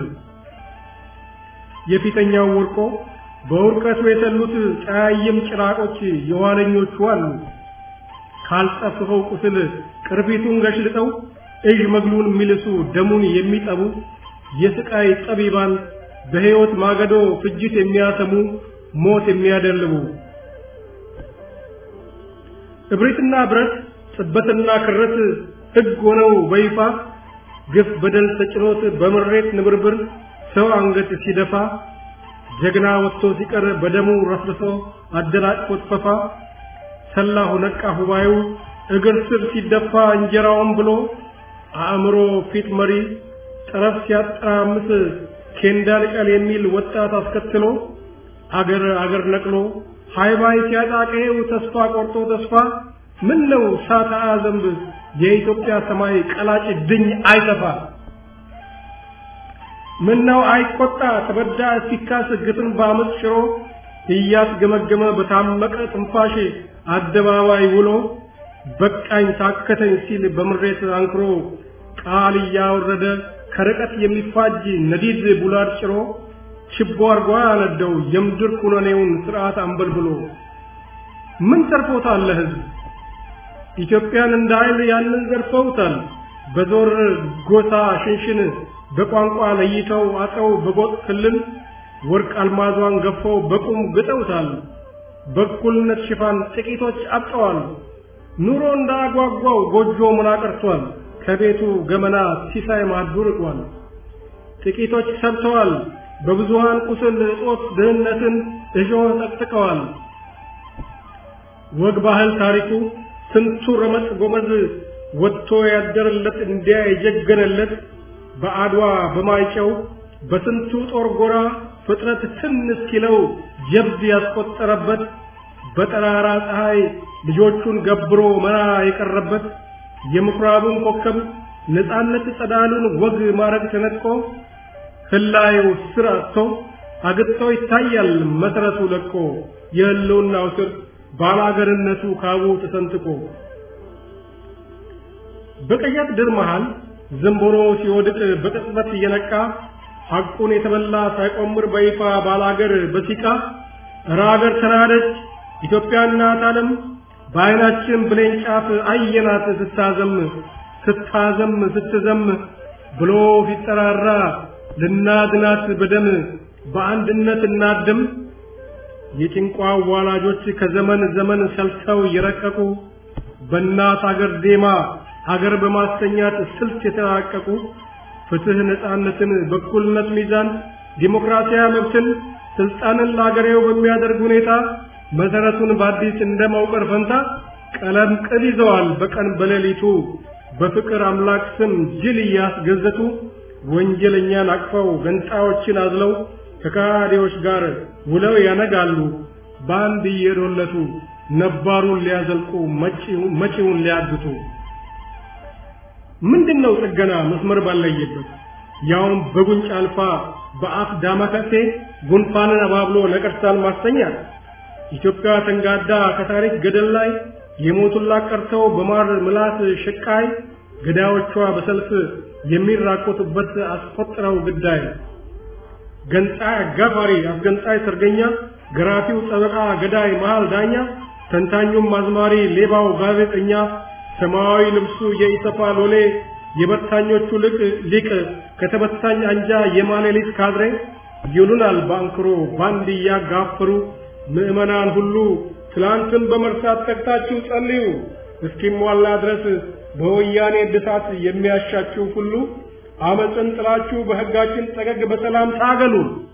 የፊተኛው ወርቆ በውርቀቱ የተሉት ጫያይም ጭራቆች የኋለኞቹ አሉ ካልጠፍፈው ቁስል ቅርፊቱን ገሽልጠው እዥ መግሉን የሚልሱ ደሙን የሚጠቡ የስቃይ ጠቢባን በሕይወት ማገዶ ፍጅት የሚያሰሙ ሞት የሚያደልቡ እብሪትና ብረት ጥበትና ክረት ሕግ ሆነው በይፋ ግፍ በደል ተጭኖት በምሬት ንብርብር ሰው አንገት ሲደፋ ጀግና ወጥቶ ሲቀር በደሙ ረፍርሶ አደናቅፎት ፈፋ ሰላሁ ነቃ ሁባዩ እግር ስር ሲደፋ እንጀራውን ብሎ አእምሮ ፊት መሪ ጠረፍ ሲያጠራምስ ኬንዳ ልቀል የሚል ወጣት አስከትሎ አገር አገር ነቅሎ ሃይባይ ሲያጣቀው ተስፋ ቆርጦ ተስፋ ምን ነው ሳታ ዘንብ የኢትዮጵያ ሰማይ ቀላጭ ድኝ አይተፋ ምን ነው አይቆጣ ተበዳ ሲካስ ግፍን በአመፅ ሽሮ እያስገመገመ በታመቀ ትንፋሽ አደባባይ ውሎ በቃኝ ታከተኝ ሲል በምሬት አንክሮ ቃል እያወረደ ከርቀት የሚፋጅ ነዲድ ቡላድ ጭሮ ችቦ አርጓ ያነደው የምድር ኩነኔውን ስርዓት አንበልብሎ ምን ተርፎታል ለህዝብ ኢትዮጵያን እንደ ኃይል ያንን ዘርፈውታል በዞር ጎሳ ሽንሽን በቋንቋ ለይተው አጠው በጎጥ ክልል ወርቅ አልማዟን ገፈው በቁም ግጠውታል በእኩልነት ሽፋን ጥቂቶች አብጠዋል ኑሮ እንዳጓጓው ጎጆ ምን አቀርቷል ከቤቱ ገመና ሲሳይ ማዱ ርቋል ጥቂቶች ሰብተዋል በብዙሃን ቁስል እጦት ድህነትን እሾህ ጠቅጥቀዋል ወግ ባህል ታሪኩ ስንቱ ረመጥ ጎመዝ ወጥቶ ያደረለት እንዲያ የጀገነለት በአድዋ በማይጨው በስንቱ ጦር ጎራ ፍጥረት ትን እስኪለው ጀብድ ያስቆጠረበት በጠራራ ፀሐይ ልጆቹን ገብሮ መራ የቀረበት የምኩራቡን ኮከብ ነፃነት ጸዳሉን ወግ ማረግ ተነጥቆ ህላዩ ስር አጥቶ አግጥቶ ይታያል መሰረቱ ለቆ የህልውናው ስር ባላገርነቱ ካቡ ተሰንጥቆ በቀያት ድር መሃል ዘንቦሮ ሲወድቅ በቅጽበት እየነቃ ሐቁን የተበላ ሳይቆምር በይፋ ባላገር በሲቃ እረ አገር ተናደች ኢትዮጵያ እናት ዓለም በዓይናችን ብሌን ጫፍ አየናት ስታዘም ስታዘም ስትዘም ብሎ ሲጠራራ ልናድናት በደም በአንድነት እናድም የጭንቋ ዋላጆች ከዘመን ዘመን ሰልተው የረቀቁ በእናት አገር ዴማ አገር በማስተኛት ስልት የተራቀቁ ፍትህ፣ ነፃነትን፣ በኩልነት ሚዛን፣ ዲሞክራሲያዊ መብትን፣ ስልጣንን ለአገሬው በሚያደርግ ሁኔታ መሰረቱን በአዲስ እንደ መውቀር ፈንታ ቀለም ቅል ይዘዋል በቀን በሌሊቱ በፍቅር አምላክ ስም ጅል እያስገዘቱ ወንጀለኛን አቅፈው ገንጣዮችን አዝለው ከካዲዎች ጋር ውለው ያነጋሉ በአንድ እየዶለቱ ነባሩን ሊያዘልቁ መጪውን ሊያግቱ። ምንድነው ጥገና መስመር ባለየበት ያውም በጉንጭ አልፋ በአፍ ዳማከሴ ጉንፋንን አባብሎ ነቀርሳን ማስተኛት ኢትዮጵያ ተንጋዳ ከታሪክ ገደል ላይ የሞቱላት ቀርተው በማር ምላስ ሽቃይ ገዳዮቿ በሰልፍ የሚራቆቱበት አስቆጥረው ግዳይ ገንጣይ አጋፋሪ አስገንጣይ ሰርገኛ ገራፊው ጠበቃ ገዳይ መሃል ዳኛ ተንታኙም አዝማሪ ሌባው ጋዜጠኛ ሰማያዊ ልብሱ የኢሰፓ ሎሌ የበታኞቹ ልቅ ሊቅ ከተበታኝ አንጃ የማሌሊት ካድሬ ይሉናል ባንክሮ ባንድ እያጋፈሩ ምዕመናን ሁሉ ትላንትን በመርሳት ተግታችሁ ጸልዩ እስኪሟላ ድረስ በወያኔ እድሳት የሚያሻችሁ ሁሉ አመፅን ጥላችሁ በሕጋችን ጠገግ በሰላም ታገሉ።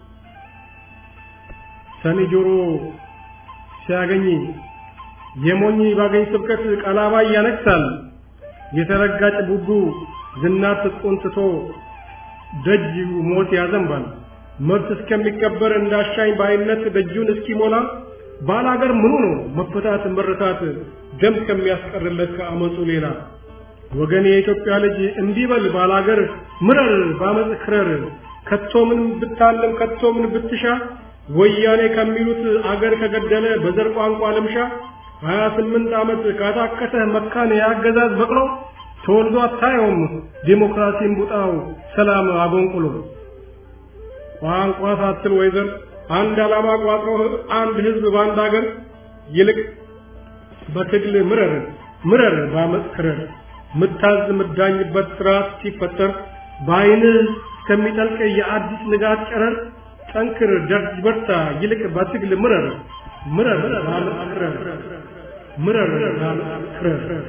ሰኒ ጆሮ ሲያገኝ የሞኝ ባገኝ ስብከት ቀላባይ ያነክሳል። የተረጋጭ ቡቡ ዝናት ትጥቁን ትቶ ደጅ ሞት ያዘንባል። መብት እስከሚከበር እንዳሻኝ ባይነት ደጁን እስኪሞላ ባላገር ምኑ ነው መፈታት መረታት ደም ከሚያስቀርለት ከአመፁ ሌላ ወገን የኢትዮጵያ ልጅ እንዲበል ባላገር ምረር ባመፅ ክረር ከቶ ምን ብታለም ከቶ ምን ብትሻ ወያኔ ከሚሉት አገር ከገደለ በዘር ቋንቋ ልምሻ ሀያ ስምንት ዓመት ካታከተህ መካን የአገዛዝ በቅሎ ተወልዶ አታየውም ዲሞክራሲን ቡጣው ሰላም አጎንቁሎ ቋንቋ ሳትል ወይዘር አንድ ዓላማ ቋጥሮ አንድ ህዝብ በአንድ አገር ይልቅ በትግል ምረር ምረር ባመፅ ክረር ምታዝ ምዳኝበት ስርዓት ሲፈጠር በአይንህ እስከሚጠልቅ የአዲስ ንጋት ጨረር ጠንክር ደርጅ በርታ ይልቅ በትግል ምረር ምረር ባመፅ ክረር ምረር ባመፅ ክረር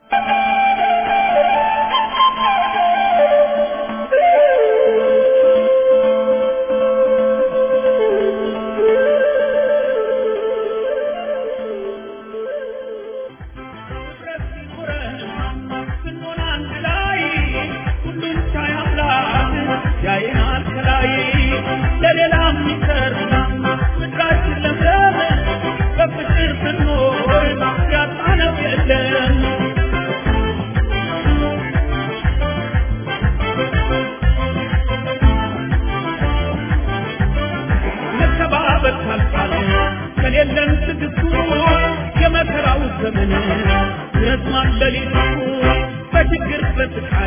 ከሌለን ትግስቱ የመከራው ዘመን ረዝማን ሌሊቱ በችግር በስቃይ